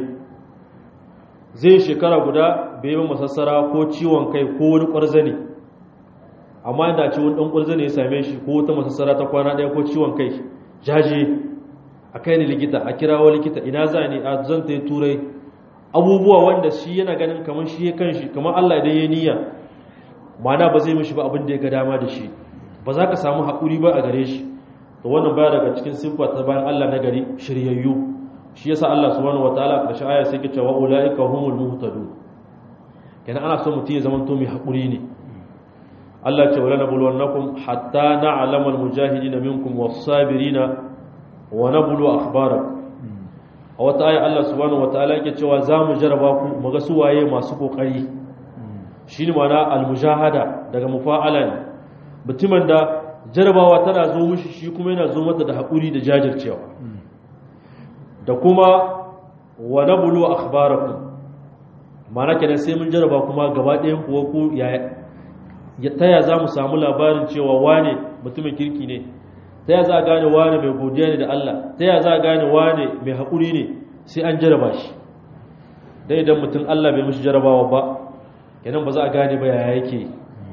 zai shekara guda bai yi masassara ko ciwon kai ko wani kwarzane amma inda ce wani dan kwarzane ya same shi ko wata masassara ta kwana daya ko ciwon kai jaje a kai ni likita a kirawo likita ina za ni a zan ta turai abubuwa wanda shi yana ganin kamar shi ya kanshi kamar Allah idan ya niyya mana ba zai mishi ba abin da ya ga dama da shi ba za ka samu haƙuri ba a gare shi to wannan baya daga cikin siffa ta bayan Allah na gari shiryayyu shi yasa Allah subhanahu wataala karshe aya sai ke cewa ulaika humul muhtadun kenan ana so mutum ya zama to mai haƙuri ne Allah ce wala nabluwannakum hatta na'lamal mujahidina minkum was-sabirina wa nablu akhbarakum a wata aya Allah subhanahu wataala yake cewa za mu jaraba ku mu ga su waye masu kokari shine mana almujahada daga mufa'ala ne mutumin da jarabawa tana zo mishi shi kuma yana zo mata da hakuri da jajircewa da kuma wa nablu akhbarakum mana kenan sai mun jaraba kuma gaba ɗayan kuwa ku ya taya za mu samu labarin cewa wane mutumin kirki ne ta ya za a gane wane mai godiya ne da Allah ta ya za a gane wane mai haƙuri ne sai an jaraba shi dan idan mutum Allah bai mishi jarabawa ba kenan ba za a gane ba yaya yake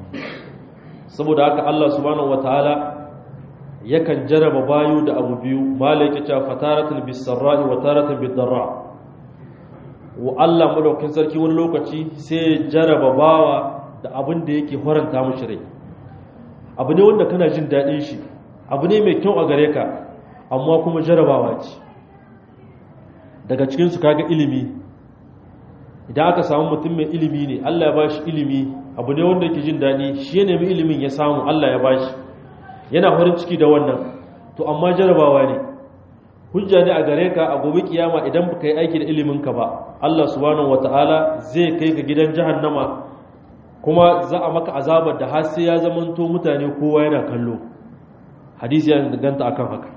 saboda haka Allah subhanahu wataala yakan jaraba bayu da abu biyu malaika ta fataratul bisarra'i wa taratul bidarra wa Allah madaukakin sarki wani lokaci sai jaraba bawa da abin da yake horanta mishi rai abu ne wanda kana jin daɗin shi abu ne mai kyau a gare ka amma kuma jarabawa ce daga cikinsu kaga ilimi idan aka samu mutum mai ilimi ne Allah ya ba shi ilimi abu ne wanda yake jin daɗi shi ya nemi ilimin ya samu Allah ya ba shi yana farin ciki da wannan to amma jarabawa ne hujja ne a gare ka a gobe kiyama idan baka yi aiki da ilimin ka ba Allah subhanahu wataala zai kai ka gidan jahannama kuma za a maka azabar da har sai ya zamanto mutane kowa yana kallo hadisi ya danganta akan haka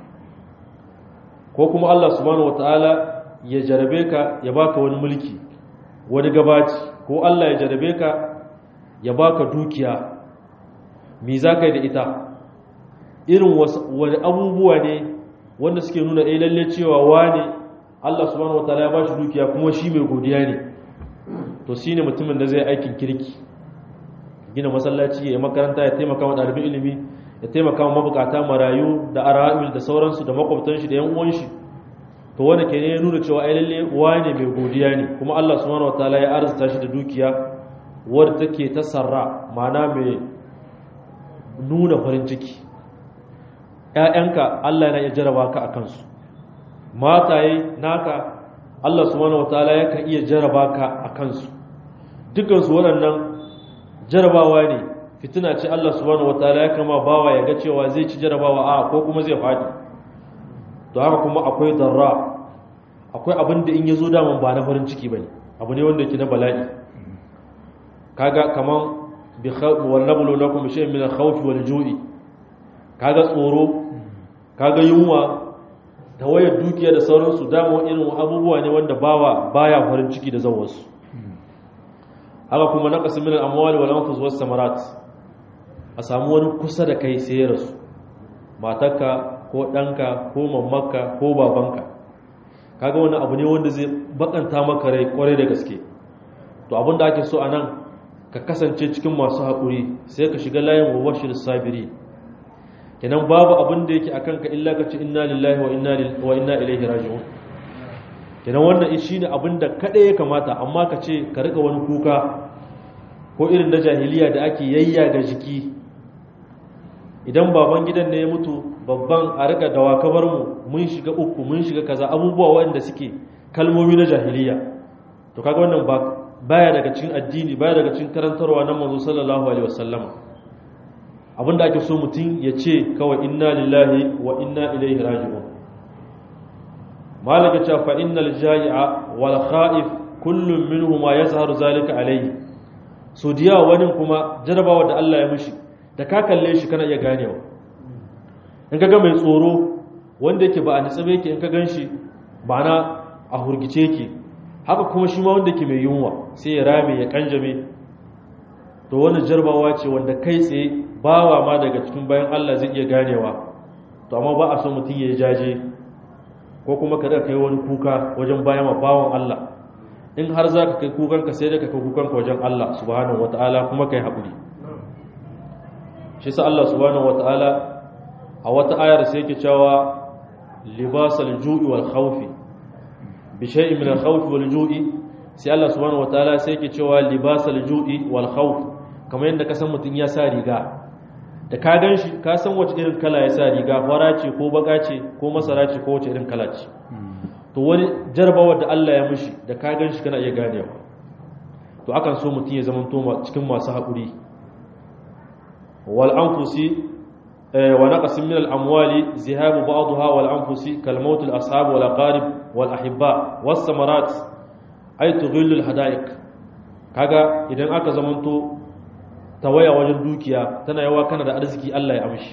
ko kuma Allah subhanahu wataala ya jarabe ka ya baka wani mulki wani gabaci ko Allah ya jarabe ka ya baka dukiya me za ka yi da ita irin wani abubuwa ne wanda suke nuna ɗaya lalle cewa wane Allah subhanahu wa ta'ala ya ba shi dukiya kuma shi mai godiya ne to shi ne mutumin da zai aikin kirki gina masallaci ya yi makaranta ya taimaka wa ɗalibin ilimi ya taimaka wa mabukata marayu da ara'il da sauransu da makwabtan shi da yan uwan shi to wanda ke ne ya nuna cewa ai lalle wane mai godiya ne kuma Allah subhanahu wa ta'ala ya arzuta shi da dukiya wadda take ta sarra ma'ana mai nuna farin ciki ‘ya'yanka Allah yana iya jaraba ka a kansu mataye naka Allah subhanahu wataala yakan iya jaraba ka a kansu dukansu waɗannan jarabawa ne fitina ce Allah subhanahu wataala ya kama bawa ya ga cewa zai ci jarabawa a ko kuma zai faɗi to haka kuma akwai darra akwai abin da in ya zo daman ba na farin ciki ba ne abu ne wanda ke na bala'i kaga kaman bi wallabulu lakum shay'in min al-khawf wal ju'i kaga tsoro kaga yunwa tawayar dukiya da sauransu dama irin abubuwa ne wanda bawa baya farin ciki da zawarsu haka kuma naqas min al-amwali wal anfus was samarat a samu wani kusa da kai sai ya rasu matarka ko ɗanka ko mamaka ko babanka kaga wani abu ne wanda zai bakanta maka rai kwarai da gaske to abin da ake so a nan ka kasance cikin masu haƙuri sai ka shiga layin wawashir sabiri kenan babu abin da yake akan ka illa ka ce inna lillahi wa inna ilaihi raji'un kenan wannan shi ne abin da kaɗai ya kamata amma ka ce ka rika wani kuka ko irin na jahiliya da ake yayya ga jiki idan baban gidan ne ya mutu babban a rika dawa kabar mu mun shiga uku mun shiga kaza abubuwa waɗanda suke kalmomi na jahiliya to kaga wannan ba baya daga cikin addini baya daga cikin karantarwa na manzo sallallahu alaihi wasallama abinda ake so mutum ya ce kawai inna lillahi wa inna ilaihi raji'un malaka ce fa innal jai'a wal kha'if kullun minhuma yazharu zalika alaihi so diya wani kuma jarabawa da Allah ya mishi da ka kalle shi kana iya ganewa in ka ga mai tsoro wanda yake ba a nitsabe yake in ka gan shi ma'ana a hurgice yake haka kuma shi ma wanda yake mai yunwa sai ya rame ya kanjame to wani jarbawa ce wanda kai tsaye bawa ma daga cikin bayan Allah zai iya ganewa to amma ba a so mutum ya jaje ko kuma ka daga kai wani kuka wajen bayan wa bawan Allah in har za ka kai kukanka sai da ka kai kukanka wajen Allah subhanahu wataala kuma kai haƙuri shi sa Allah subhanahu wataala a wata ayar sai yake cewa libasal ju'i wal khawfi bi shay'in min al khawfi wal ju'i sai Allah subhanahu wataala sai yake cewa libasal ju'i wal khawf kamar yadda ka san mutun ya sa riga da ka gan shi ka san wace irin kala ya sa riga fara ce ko baka ce ko masara ce ko wace irin kala ce to wani jarabawa da Allah ya mishi da ka gan shi kana iya ganewa to akan so mutum ya zama cikin masu haƙuri wal anfusi ونقص من الأموال ذهاب بعضها والأنفس كالموت الأصحاب والأقارب والأحباء والثمرات أي تغل الحدائق kaga idan aka zamanto tawaya wajen dukiya tana yawa kana da arziki Allah ya amshi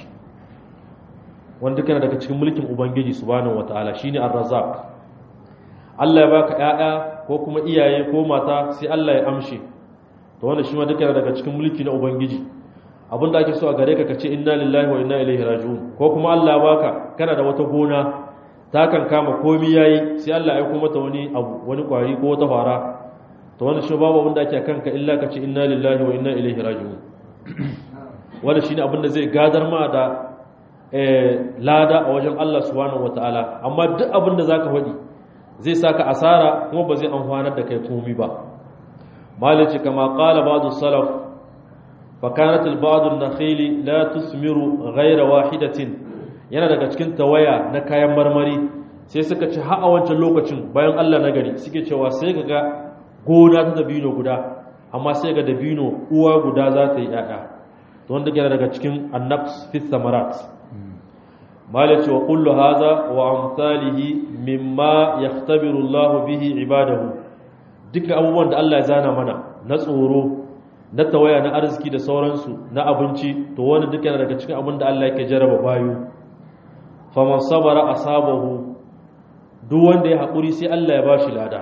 wanda kana daga cikin mulkin ubangiji subhanahu wataala shine ar-razzaq Allah ya baka ƴaƴa ko kuma iyaye ko mata sai Allah ya amshi to wannan shi ma duka daga cikin mulki na ubangiji abin da ake so a gare ka kace inna lillahi wa inna ilaihi raji'un ko kuma Allah ya baka kana da wata gona ta kan kama komai yayi sai Allah ya aika mata wani abu wani kwari ko wata fara to wannan shi babu abin da ake kanka illa kace inna lillahi wa inna ilaihi raji'un wannan shine abin da zai gadar ma da eh lada a wajen Allah subhanahu wataala amma duk abin da zaka faɗi zai saka asara kuma ba zai amfanar da kai komai ba malici kama qala ba'du salaf فكانت البعض النخيل لا تثمر غير واحدة yana daga cikin tawaya na kayan marmari sai suka ci har a wancan lokacin bayan Allah na gari suke cewa sai ga gona ta dabino guda amma sai ga dabino uwa guda za ta yi ƴaƴa to wanda yana daga cikin annafs fi samarat malaci wa kullu haza wa amsalihi mimma yahtabiru Allah bihi ibadahu duka abubuwan da Allah ya zana mana na tsoro na tawaya na arziki da sauransu na abinci to wani duka yana daga cikin abin da Allah yake jaraba bayu faman sabara asabahu duk wanda ya haƙuri sai Allah ya bashi lada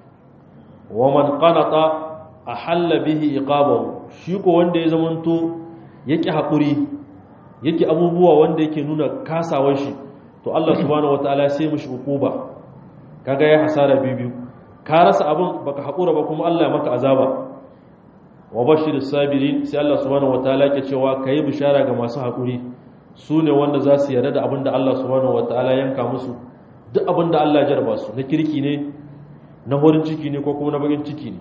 wa man qanata ahalla bihi iqabahu shi ko wanda ya zamanto yake haƙuri yake abubuwa wanda yake nuna kasawar shi to Allah subhanahu wataala sai mishi hukuba kaga ya hasara biyu ka rasa abin baka haƙura ba kuma Allah ya maka azaba wa bashir sabirin sai Allah subhanahu wataala ke cewa kai bishara ga masu haƙuri su ne wanda za su yarda da abin da Allah subhanahu wataala yanka musu duk abin da Allah ya jarba su na kirki ne na horin ciki ne ko kuma na bakin ciki ne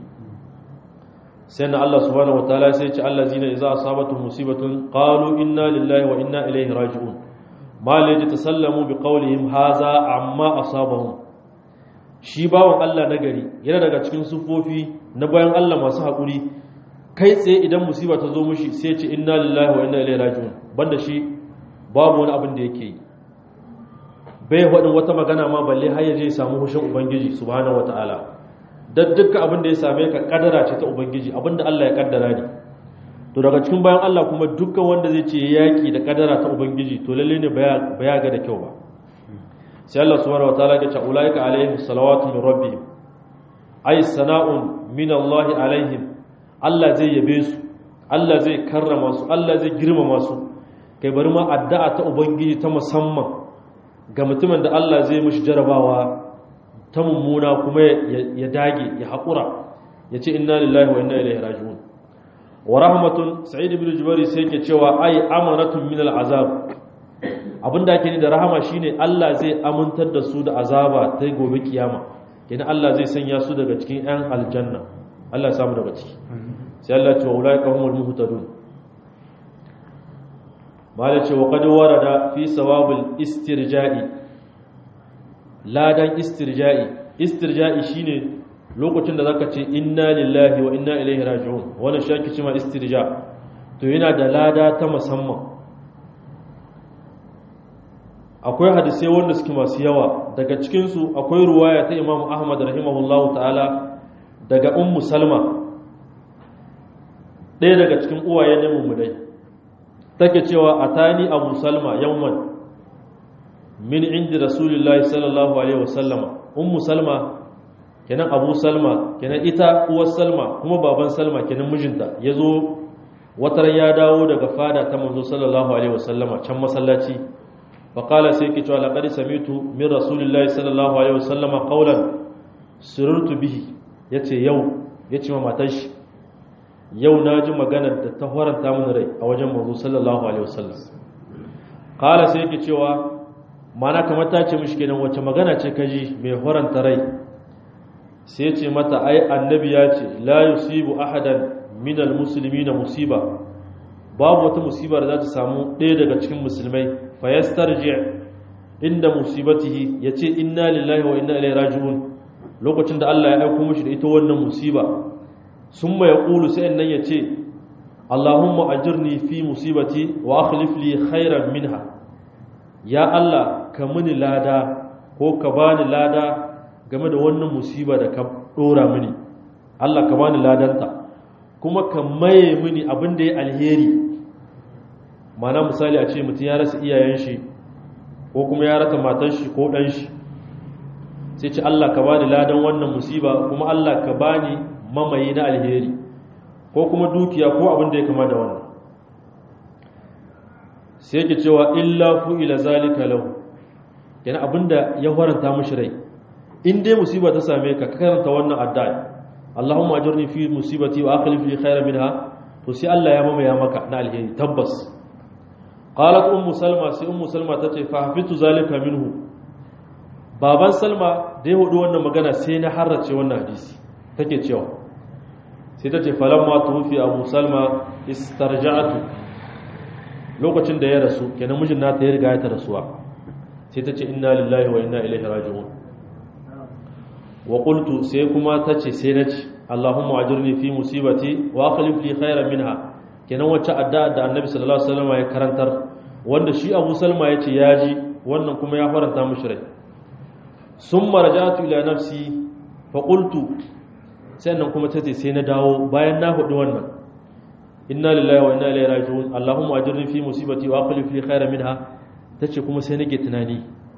sai na Allah subhanahu wataala sai ya ce allazina idza asabatu musibatun qalu inna lillahi wa inna ilaihi raji'un ma la yatasallamu bi qawlihim haza amma asabahum shi bawon Allah nagari yana daga cikin sufofi na bayan Allah masu haƙuri kai tsaye idan musiba ta zo mushi sai ce inna lillahi wa inna ilaihi raji'un banda shi babu wani abin da yake yi bai faɗin wata magana ma balle har ya je ya samu hushin ubangiji subhanahu wataala dan dukkan abin da ya same ka kadara ce ta ubangiji abin da Allah ya kaddara ne to daga cikin bayan Allah kuma dukkan wanda zai ce yaki da kadara ta ubangiji to lalle ne baya ga da kyau ba sai Allah subhanahu wataala ya ce ulaika alaihim salawatu min rabbihim ay sana'un min Allah alaihim Allah zai yabe su Allah zai karrama su Allah zai girmama su kai bari ma addu'a ta ubangiji ta musamman ga mutumin da Allah zai mishi jarabawa ta mummuna kuma ya dage ya haƙura ya ce inna lillahi wa inna ilaihi raji'un wa rahmatun sa'id ibn jubari sai yake cewa ai amanatun min al'azab abinda ake ni da rahama shine Allah zai amintar da su da azaba ta gobe kiyama kenan Allah zai sanya su daga cikin yan aljanna Allah ya samu daga ciki sai Allah ya ce wa ulaika humul muhtadun mala ce wa qad warada fi sawabil istirja'i ladan istirja'i istirja'i shine lokacin da zaka ce inna lillahi wa inna ilaihi raji'un wannan shaki cima istirja to yana da lada ta musamman akwai hadisai wanda suke masu yawa daga cikin su akwai ruwaya ta Imam Ahmad rahimahullahu ta'ala daga Ummu Salma ɗaya daga cikin uwaye ne mummunai take cewa atani Abu Salma yawman min indi rasulillahi sallallahu alaihi wasallama ummu salma kenan abu salma kenan ita uwar salma kuma baban salma kenan mijinta yazo watar ya dawo daga fada ta manzo sallallahu alaihi wasallama can masallaci fa qala sai ki cewa laqad samitu min rasulillahi sallallahu alaihi wasallama qawlan sururtu bihi yace yau yace ma matar shi yau naji maganar da ta horanta mun rai a wajen manzo sallallahu alaihi wasallam qala sai ki cewa mana kamar ta ce mishi kenan wace magana ce kaji mai horanta rai sai ce mata ai annabi ya ce la yusibu ahadan minal muslimina musiba babu wata musiba da za ta samu ɗaya daga cikin musulmai fa yastarji inda musibatihi yace inna lillahi wa inna ilaihi raji'un lokacin da Allah ya aika mishi da ita wannan musiba summa yaqulu sai annan yace Allahumma ajirni fi musibati wa akhlif li khairan minha ya Allah ka mini lada ko ka bani lada game da wannan musiba da ka dora mini Allah ka bani ladanta kuma ka maye mini abin da ya alheri mana misali a ce mutum ya rasa iyayen shi ko kuma ya rasa matar shi ko ɗan shi sai ce Allah ka bani ladan wannan musiba kuma Allah ka bani mamaye na alheri ko kuma dukiya ko abin da ya kama da wannan sai yake cewa illa fu ila zalika lahu yana abinda ya faranta mishi rai in dai musiba ta same ka ka karanta wannan addu'a Allahumma ajurni fi musibati wa akhlif li khayran minha to sai Allah ya mamaya maka na alheri tabbas qalat ummu salma sai ummu salma tace fa hafitu zalika minhu baban salma da ya hudu wannan magana sai na harrace wannan hadisi take cewa sai tace falamma tufi abu salma istarja'atu lokacin da ya rasu kenan mijin nata ya riga ya ta rasuwa sai ta ce inna lillahi wa inna ilaihi raji'un wa qultu sai kuma ta ce sai na ce allahumma ajirni fi musibati wa akhlif li khairan minha kenan wacce addu'a da annabi sallallahu alaihi wasallam ya karantar wanda shi abu salma ya ce ya ji wannan kuma ya faranta mishi rai summa raja'tu ila nafsi fa qultu sannan kuma tace sai na dawo bayan na hudu wannan inna lillahi wa inna ilaihi raji'un allahumma ajirni fi musibati wa aqlif li khayran minha tace kuma sai nake tunani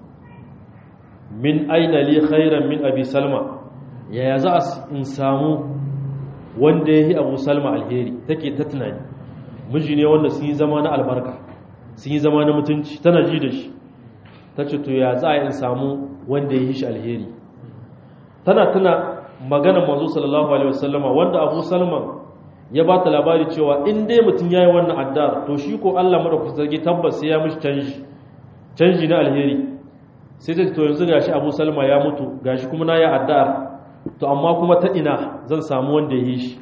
min aina li khayran min abi salma yaya za in samu wanda yayi abu salma alheri take ta tunani miji ne wanda sun yi zama na albarka sun yi zama na mutunci tana ji da shi tace to ya za in samu wanda yayi shi alheri tana tuna maganar manzo sallallahu alaihi wasallama wanda abu salman ya ba ta labari cewa in dai mutum ya yi wannan addar to shi ko Allah madaukakin sarki tabbas sai ya mishi canji canji na alheri sai ta to yanzu gashi Abu Salma ya mutu gashi kuma na yi addar to amma kuma ta ina zan samu wanda ya yi shi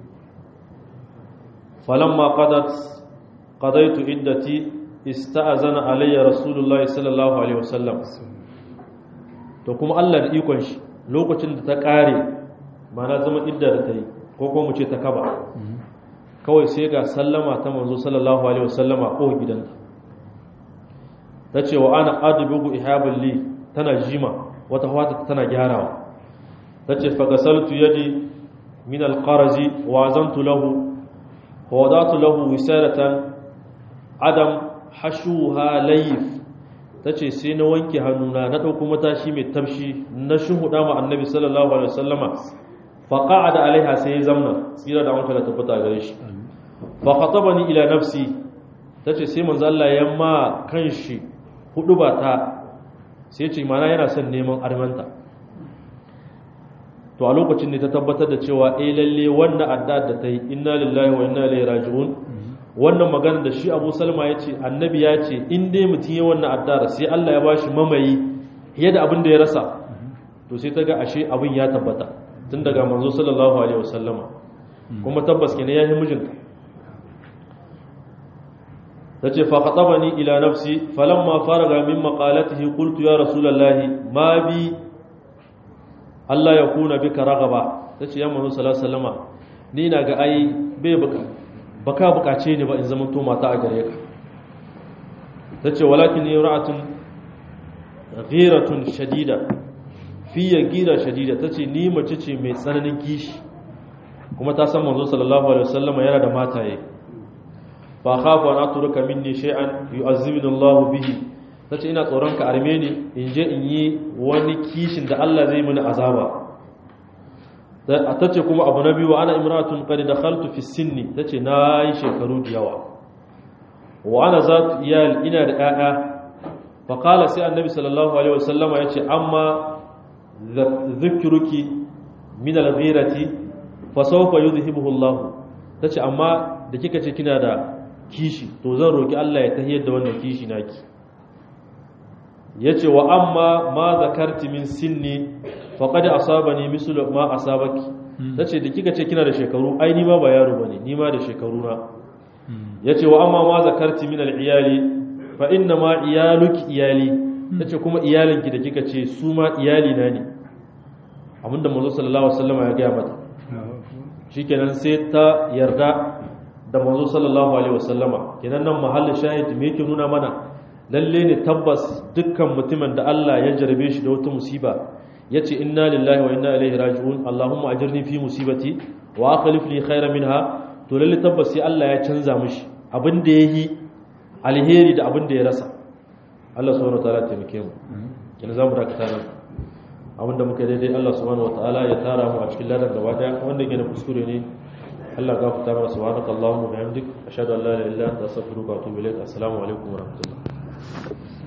falamma qadat qadaitu iddati ista'azana alayya rasulullahi sallallahu alaihi wasallam to kuma Allah da ikon shi lokacin da ta kare mana zama idda da ta yi ko kuma mu ce ta kaba kawai sai ga sallama ta manzo sallallahu alaihi wasallama ko gidanta ta ce wa ana adbugu ihabul li tana jima wata wata tana gyarawa ta ce fa gasaltu yadi min alqarazi wa azantu lahu wa wadatu lahu wisaratan adam hashuha layif ta ce sai na wanke hannuna na ɗauko matashi mai tafshi na shuhuda ma annabi sallallahu alaihi wasallama فقعد عليها sai ya zamna tsira da wanka da tabbata gare shi fa khatabani ila nafsi tace sai manzo Allah ya ma kanshi hudu ba ta sai ce mana yana son neman armanta to a lokacin ne ta tabbatar da cewa eh lalle wannan adda da ta yi inna lillahi wa inna ilaihi raji'un wannan magana da shi Abu Salma ya ce annabi ya ce in dai mutum ya wannan adda sai Allah ya bashi mamayi yadda abin da ya rasa to sai ta ga ashe abin ya tabbata tun daga manzo sallallahu alaihi wasallama kuma tabbas kenan yayi mijinta tace fa khatabani ila nafsi falamma faraga min maqalatihi qultu ya rasulullahi ma bi Allah ya kuna bika ragaba tace ya manzo sallallahu alaihi wasallama ni na ga ai bai buka baka bukace ni ba in zama to mata a gare ka tace walakin ra'atun ghiratun shadida fiye gira shadida ta ce ni mace ce mai tsananin kishi kuma ta san manzo sallallahu alaihi wasallam yana da mataye fa khafu an atruka minni shay'an yu'azzibuni Allah bihi tace ina tsoron ka arme ni in je in yi wani kishin da Allah zai mini azaba tace kuma abu na biyu ana imratun qad dakhaltu fi sinni tace na yi shekaru da yawa wa ana zatu iyal ina da ƴaƴa fa qala sai annabi sallallahu alaihi wasallama yace amma zikiruki min al-ghirati fa sawfa yudhibuhu Allah tace amma da kika ce kina da kishi to zan roki Allah ya tahiyar da wannan kishi naki yace wa amma ma zakarti min sinni faqad asabani mislu ma asabaki tace da kika ce kina da shekaru ai ni ma ba yaro bane ni ma da shekaru na yace wa amma ma zakarti min al-iyali fa inna ma iyaluki iyali tace kuma iyalinki da kika ce su ma iyali na ne abinda manzo sallallahu alaihi wasallam ya gaya mata shikenan sai ta yarda da manzo sallallahu alaihi wasallama kenan nan mahallin shahid me yake nuna mana lalle ne tabbas dukkan mutumin da Allah ya jarabe shi da wata musiba yace inna lillahi wa inna ilaihi raji'un allahumma ajirni fi musibati wa aqlif li khayran minha to lalle tabbas sai Allah ya canza mishi abin da yayi alheri da abin da ya rasa Allah subhanahu wataala ya taimake mu kina zamu dakata nan abinda muka daidai Allah subhanahu wataala ya tara mu a cikin ladan gaba daya wanda yake da kuskure ne Allah ya gafarta mana subhanakallahumma wa bihamdik ashhadu an la ilaha illa anta astaghfiruka wa atubu ilaik assalamu alaikum wa rahmatullah